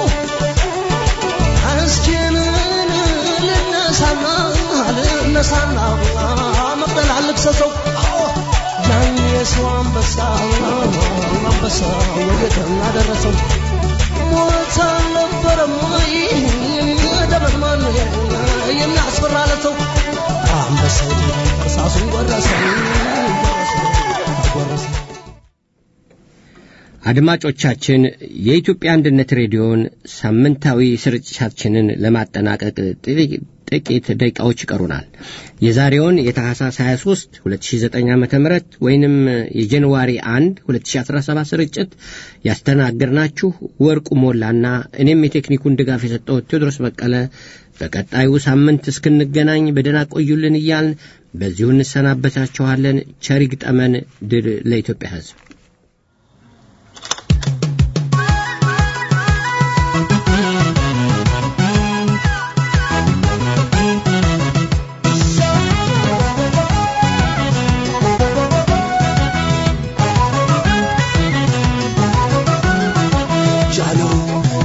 እስኪንን ልነሳና ልነሳና መቅደል አልክሰሰው ያን የሰው አንበሳ አንበሳ ወዴት እናደረሰው ሞት አልነበረም ወይ ደመን ማን የሚያስፈራለተው አንበሳው እርሳሱን ጎረሰው ጎረሰው አድማጮቻችን የኢትዮጵያ አንድነት ሬዲዮን ሳምንታዊ ስርጭታችንን ለማጠናቀቅ ጥቂ- ጥቂት ደቂቃዎች ይቀሩናል። የዛሬውን የታህሳስ 23 2009 ዓ ም ወይንም የጃንዋሪ 1 2017 ስርጭት ያስተናገድናችሁ ወርቁ ሞላና እኔም የቴክኒኩን ድጋፍ የሰጠው ቴዎድሮስ በቀለ በቀጣዩ ሳምንት እስክንገናኝ በደህና ቆዩልን እያልን በዚሁ እንሰናበታችኋለን። ቸር ይግጠመን። ድል ለኢትዮጵያ ሕዝብ። ጃሎ